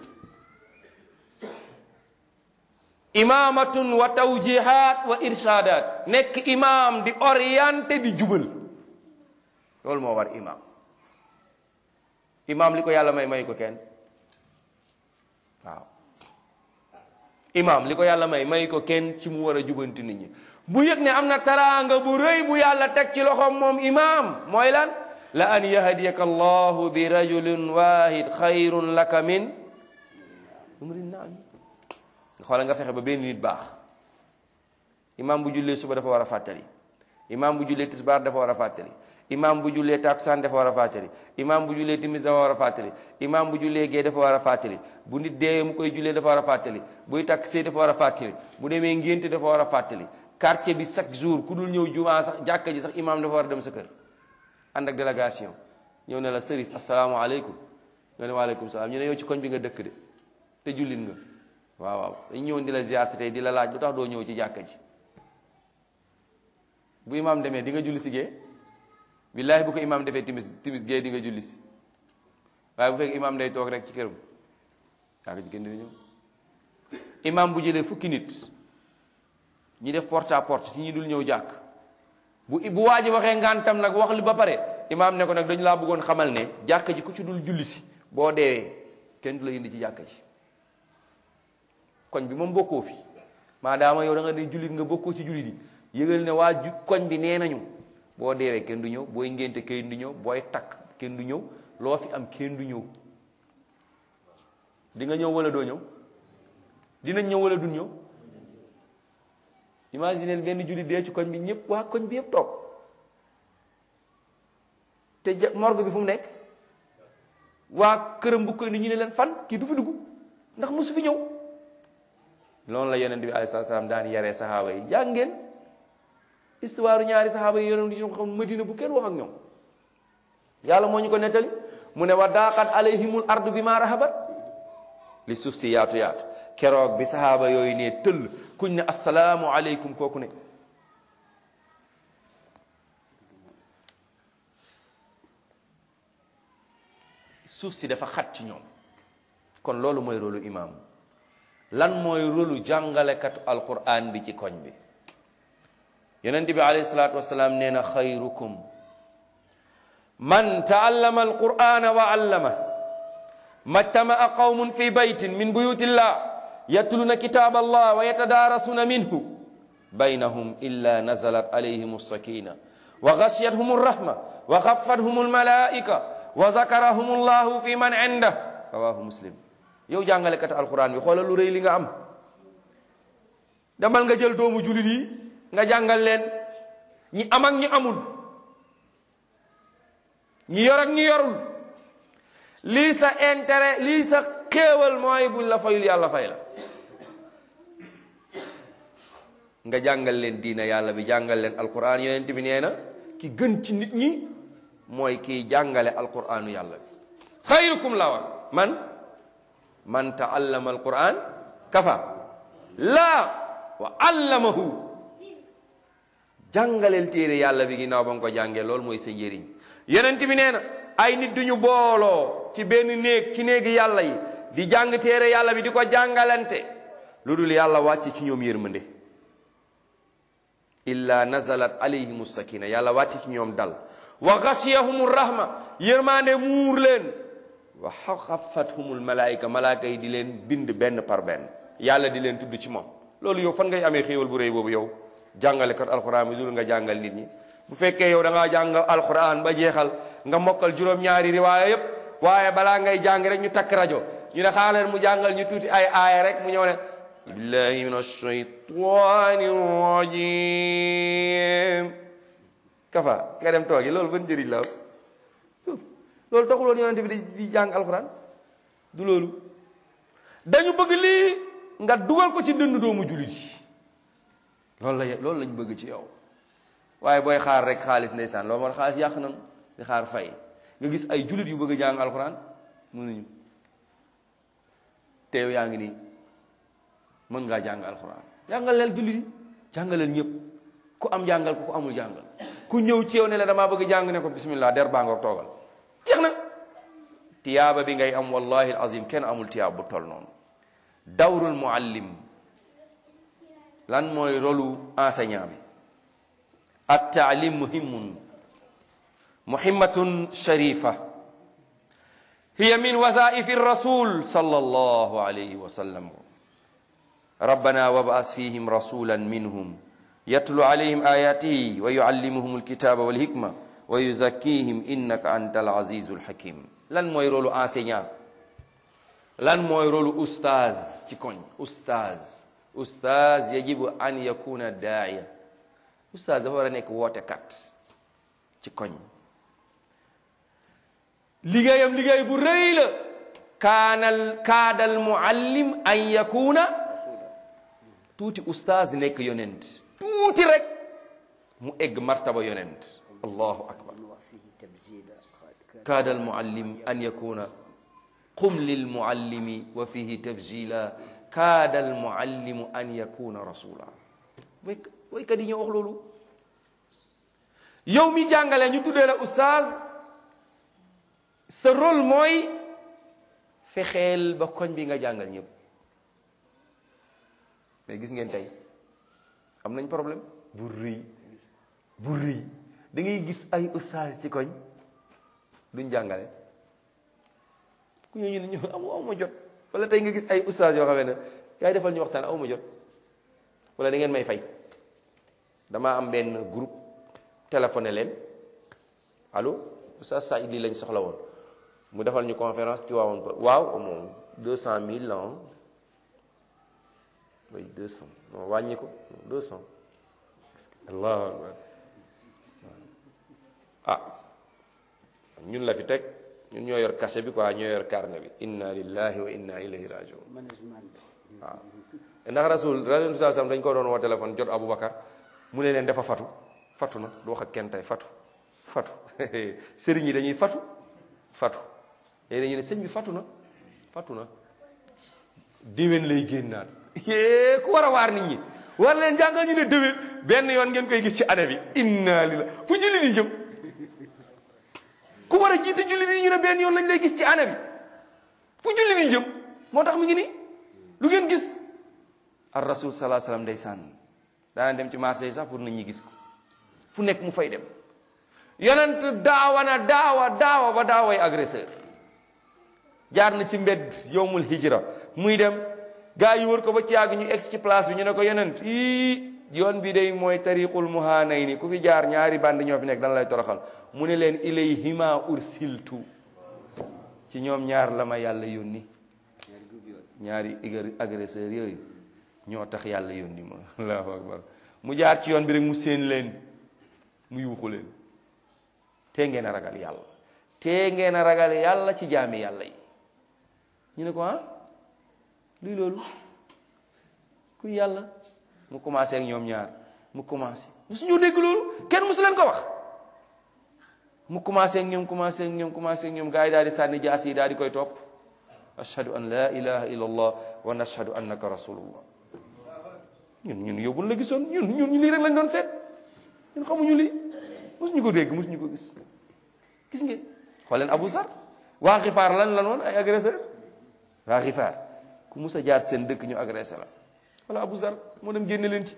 imaamatun wa tawjihat wa irshadat nekk imaam di orienté di jubal loolu moo war imaam imaam li ko yàlla may may ko kenn waaw imaam li ko yàlla may may ko kenn ci mu war a jubanti nit ñi bu yëg ne am na taraanga bu rëy bu yàlla teg ci loxoom moom imaam mooy lan la an yahdiyaka allahu bi rajulin wahid xayrun laka min umrin naam xoolal nga fexe ba benn nit baax imaam bu jullee suba dafa war a fàttali imaam bu jullee tisbaar dafa war a fàttali imaam bu jullee takusaan dafa war a fàttali imaam bu jullee timis dafa war a fàttali imaam bu jullee gee dafa war a fàttali bu nit dee mu koy jullee dafa war a fàttali buy takk sëy dafa war a fàttali bu demee ngénte dafa war a fàttali quartier bi chaque jour ku dul ñëw jumaa sax jàkka ji sax imaam dafa war a dem sa kër ànd ak délégation ñëw ne la sërif asalaamaaleykum nga ne waaleykum salaam ñu ne yow ci koñ bi nga dëkk de te jullit nga waaw waaw dañ ñëwoon di la ziar si tey di la laaj lu tax doo ñëw ci jàkka ji bu imaam demee di nga julli si gee billaahi bu ko imaam defee timis timis gee di nga julli si waaye bu fekk imaam day toog rek ci këram jàkka ji kenn dina ñëw imaam bu jëlee fukki nit ñi def porte à porte ci ñi dul ñëw jàkk bu bu waa ji waxee ngantam nag wax li ba pare imaam ne ko nag dañu laa bëggoon xamal ne jàkka ji ku ci dul julli si boo deewee kenn du la indi ci jàkka ji koñ bi moom bokkoo fi maadaama yow da nga ne jullit nga bokkoo ci jullit yi yëgal ne waa ju koñ bi nee nañu boo deewee kenn du ñëw booy ngénte kenn du ñëw booy takk kenn du ñëw loo fi am kenn du ñëw di nga ñëw wala doo ñëw dinañ ñëw wala duñ ñëw imagineel benn jullit dee ci koñ bi ñëpp waa koñ bi yëpp toog te ja morgue bi fu mu nekk waa këram bu koy ni ñu ne leen fan kii du fi dugg ndax mosu fi ñëw loolu la yonent bi alayhi salaam daan yaree saxaaba yi jàng ngeen histoire ñaari saxaaba yi yonent yi xam madina bu kenn wax ak ñoom yàlla moo ñu ko nettali mu ne wa daaqat alayhimul ardu bi ma rahabat li suuf si yaatu yaatu keroog bi saxaaba yooyu ne tëll kuñ ne asalaamu aleykum kooku ne suuf si dafa xat ci ñoom kon loolu mooy rôlu imaam lan mooy rôlu jàngalekatu alquran bi ci koñ bi yonent bi alayhi salaatu wasalaam nee na xayrukum man taallama alqurana wa allama majtamaa qawmun fi baytin min buyutillah yatluna kitab allah wa yatadarasuna minhu baynahum illa nazalat alayhim alsakina wa gashiyathum alrahma wa xafathum almalaika wa zakarahum allahu fi man indah rawahu muslim yow jàngalekat alquran bi xoolal lu rëy li nga am demal nga jël doomu julit yi nga jàngal leen ñi am ak ñi amul ñi yor ak ñi yorul lii sa intérêt lii sa xéewal mooy buñ la fayul yàlla fay la nga jàngal leen diina yàlla bi jàngal leen alquran yonent bi nee na ki gën ci nit ñi mooy kiy jàngale alquranu yàlla bi xayrukum la wax man man taallama alquran kafa laa wa allamahu jàngaleel téere yàlla bi ginnaaw ba nga ko jàngee loolu mooy sa njëriñ yonent bi nee na ay nit duñu booloo ci benn néeg ci néegi yàlla yi di jàng téere yàlla bi di ko jàngalante lu dul yàlla wàcc ci ñoom yërmande illa nazalat alayhim sakina yàlla wàcc ci ñoom dal wa xashiyahum rahma yërmande muur leen wa xafathumul malaayika malaayika yi di leen bind benn par benn yàlla di leen tudd ci moom loolu yow fan ngay amee xéewal bu rëy boobu yow jàngale kat alquran bi dul nga jàngal nit ñi bu fekkee yow da ngaa jàng alquran ba jeexal nga mokkal juróom-ñaari riwaaya yépp waaye balaa ngay jàng rek ñu takk rajo ñu ne xaaral mu jàngal ñu tuuti ay aaya rek mu ñëw ne billahi min ashaytani rajim kafa nga dem toogi loolu ban njëriñ la loolu taxuloon yonente bi di jàng alquran du loolu dañu bëgg lii nga dugal ko ci dënd doomu jullit yi loolu la loolu lañ bëgg ci yow waaye booy xaar rek xaalis ndeysaan loolu moo xaalis yàq nan di xaar fay nga gis ay jullit yu bëgg a jàng alxuraan mënuñu te yow yaa ngi nii mën ngaa jàng alxuraan jàngal leen jullit yi jàngaleel ñëpp ku am jàngal ku ko amul jàngal ku ñëw ci yow ne la damaa bëgg jàng ne ko bismillah der baa ngoog toogal jeex na tiyaaba bi ngay am wallahi azim kenn amul tiyaab bu tol noonu dawrul muallim lan mooy rolu enseignant bi at taalim muhimun muhimmatun sharifa hiya min wasaifi rasul sallallahu alayhi wa sallam rabbana wab'as fihim rasulan minhum yatlu alayhim ayatihi wa yuallimuhum alkitaba walhikma wa yuzakkihim innaka anta alazizu alhakim lan mooy rolu enseignant lan mooy rolu oustaz ci koñ oustaz oustaz yajibu an yakuna daaya oustaz dafa war a nekk wootekat ci koñ liggéeyam liggéey bu rëy la kaanal kaadal muallim an yakuna tuuti oustaz nekk yonent tuuti rek mu egg martaba yonent allahu akbar kaadal muallim an yakuna qum lil muallimi wa fihi tabjila kaada al muallimu an yakuna rasula way waykat yi ñoo wax loolu yow mi jàngale ñu tuddee la oustaz sa rôle mooy fexeel ba koñ bi nga jàngal ñëpp mais gis ngeen tey am nañ problème bu rëy bu rëy da ngay gis ay oustaz ci koñ duñ jàngale ku ñu ne ñu amu aw ma jot wala tey nga gis ay oustaz yoo xam ne kaay defal ñu waxtaan aw ma jot wala da ngeen may fay damaa am benn groupe téléphoné leen allo oustaz Saïd lii lañ soxla woon mu defal ñu conférence ci waawoon ko waaw moom deux cent mille la oui deux cent non wàññi ko deux cent allahu akbar ah ñun la fi teg ñun ñoo yor cachet bi quoi ñoo yor carnet bi inna lillahi wa inna ilayhi rajiun waaw ndax rasul rasul saa sam dañ ko doon woo téléphone jot Aboubacar mu ne leen dafa fatu fatu na du wax ak kenn tey fatu fatu sëriñ yi dañuy fatu fatu léegi dañuy ne sëñ bi fatu na fatu na déwén lay génnaat yee ku war a waar nit ñi war leen jàngal ñu ne déwén benn yoon ngeen koy gis ci année bi inna lillahi fu julli di jëm ku war a jiite julli di ñu ne benn yoon lañ lay gis ci année bi fu julli di jëm moo tax mu ngi nii lu ngeen gis ar rasul salaa salaam day sànn daana dem ci marché yi sax pour nit ñi gis ko fu nekk mu fay dem yonent daawa na daawa daawa ba daaway agresseur jaar na ci mbedd yowmul hijra muy dem gaa yi wër ko ba ci yàgg ñu ex ci place bi ñu ne ko yonent ii yoon bi day mooy tariqul muhanayni ku fi jaar ñaari band ñoo fi nekk dana lay toroxal mu ne leen ilayhima ursiltu ci ñoom ñaar la ma yàlla yónni ñaari agresseur yooyu ñoo tax yàlla yónni ma allahu akbar mu jaar ci yoon bi rek mu séen leen mu yuuxu leen te ngeen a ragal yàlla tee ngeen a ragal yàlla ci jaami yàlla yi ñu ne ko ah luy loolu kuy yàlla mu commencé ak ñoom ñaar mu commencé musuñu dégg loolu kenn musu leen ko wax mu commencé ak ñoom commencé ak ñoom commencé ak ñoom gars yi daal di sànni jaas yi daal di koy topp ashhadu an la ilaha illa allah wa nashhadu annaka rasulullah ñun ñun yóbbul la gisoon ñun ñun lii rek lañ doon seet ñun xamuñu lii musuñu ko dégg musuñu ko gis gis ngeen xool leen Abu Zar waa xifaar lan lan woon ay agresseur waa xifaar ku mus a jaar seen dëkk ñu agressé la wala Abu Zar moo dem génne leen ci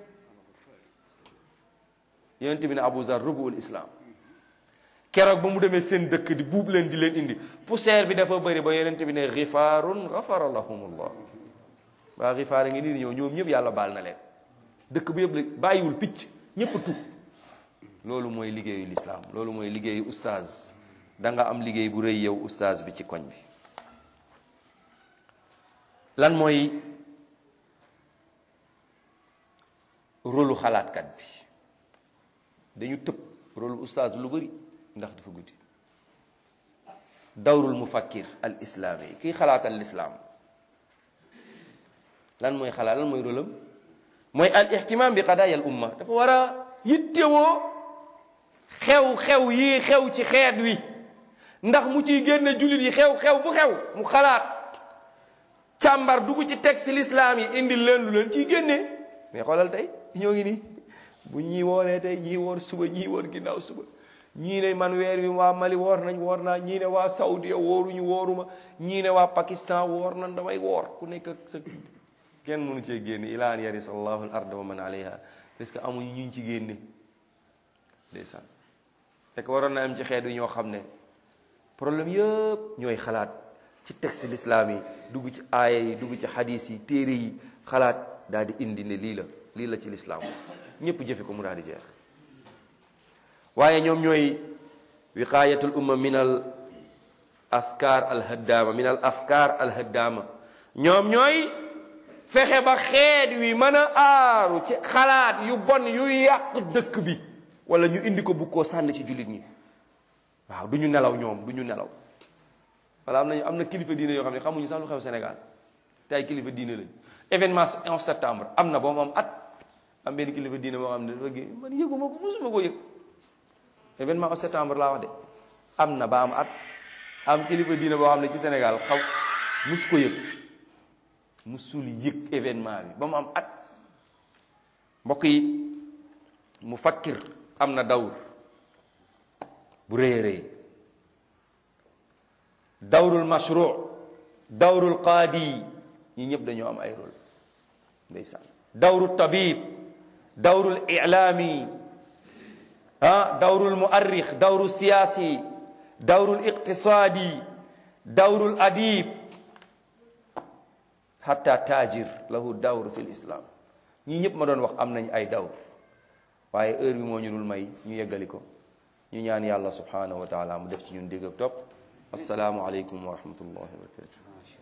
yonent bi ne Abu Zar rubuul islam keroog ba mu demee seen dëkk di buub leen di leen indi poussière bi dafa bëri ba yonent bi ne xifaarun gafara lahumullah waa xifaar a ngi nii di ñëw ñoom ñëpp yàlla baal na leen dëkk bu yëpp la bàyyiwul picc ñëpp tub loolu mooy liggéeyu lislaam loolu mooy liggéeyu ustaaz da nga am liggéey bu rëy yow ustaaz bi ci koñ bi lan mooy rôlu xalaatkat bi dañu tëb rôlu ustaaz lu bëri ndax dafa guddi dawrul mufakkir al islaami kii xalaatal lislaam lan mooy xalaat lan mooy rôlam mooy al ihtimam bi qadaaya al umma dafa war a yittewoo xew-xew yi xew ci xeet wi ndax mu ciy génne jullit yi xew-xew bu xew mu xalaat càmbar dugg ci texte l'islam yi indil leen lu leen ciy génne mais xoolal tey ñoo ngi nii bu ñii wooree tey ñii woor suba ñii woor ginnaaw suba ñii ne man weer wi waa Mali woor nañ woor naa ñii ne waa Saoudia wooruñu wooruma ñii ne waa Pakistan woor nañ damay woor ku nekk ak sa kenn mënu cee génne ilaa an yarisa allahu al arda wa man alayha parce que amuñu ñu ci génne ndeysaan fekk waroon na am ci xeet wi ñoo xam ne problème yëpp ñooy xalaat ci texte l'islam yi dugg ci aaya yi dugg ci hadis yi téere yi xalaat daal di indi ne lii la lii la ci l'islam ñëpp jëfe ko mu daal di jeex waaye ñoom ñooy wiqaayatul umma min al askar al haddaama min al afkar al haddaama ñoom ñooy fexe ba xeet wi mën a aaru ci xalaat yu bon yu yàq dëkk bi wala ñu indi ko bu koo sànni ci jullit ñi waaw du ñu nelaw ñoom du ñu nelaw wala am nañu am na kilifa diine yoo xam ne xamuñu sax lu xew Sénégal te ay kilifa diine lañu événement 11 septembre am na boo mu am at am benn kilifa diine boo xam ne dafa gé man yëguma ko mosuma ko yëg événement 11 septembre laa wax de am na ba am at am kilifa diine boo xam ne ci Sénégal xaw mus ko yëg musul yëg événement bi ba mu am at mbokk yi mu fakkir am na dawr bu rëy a rëy dawrul mashru dawrul qaadi ñi ñëpp dañoo am ay rôle ndeysaan dawru tabib dawrul ilaami ah dawrul muarrix dawru siyaasi dawrul iqtisaadi dawrul adib hatta tajir lahu dawr fi lislam ñii ñëpp ma doon wax am nañ ay dawr waaye heure bi moo ñu dul may ñu yeggali ko ñu ñaan yàlla subhanahu wa taala mu def ci ñun dégg ak topp assalaamu aleykum wa rahmatullahi wa barakatuh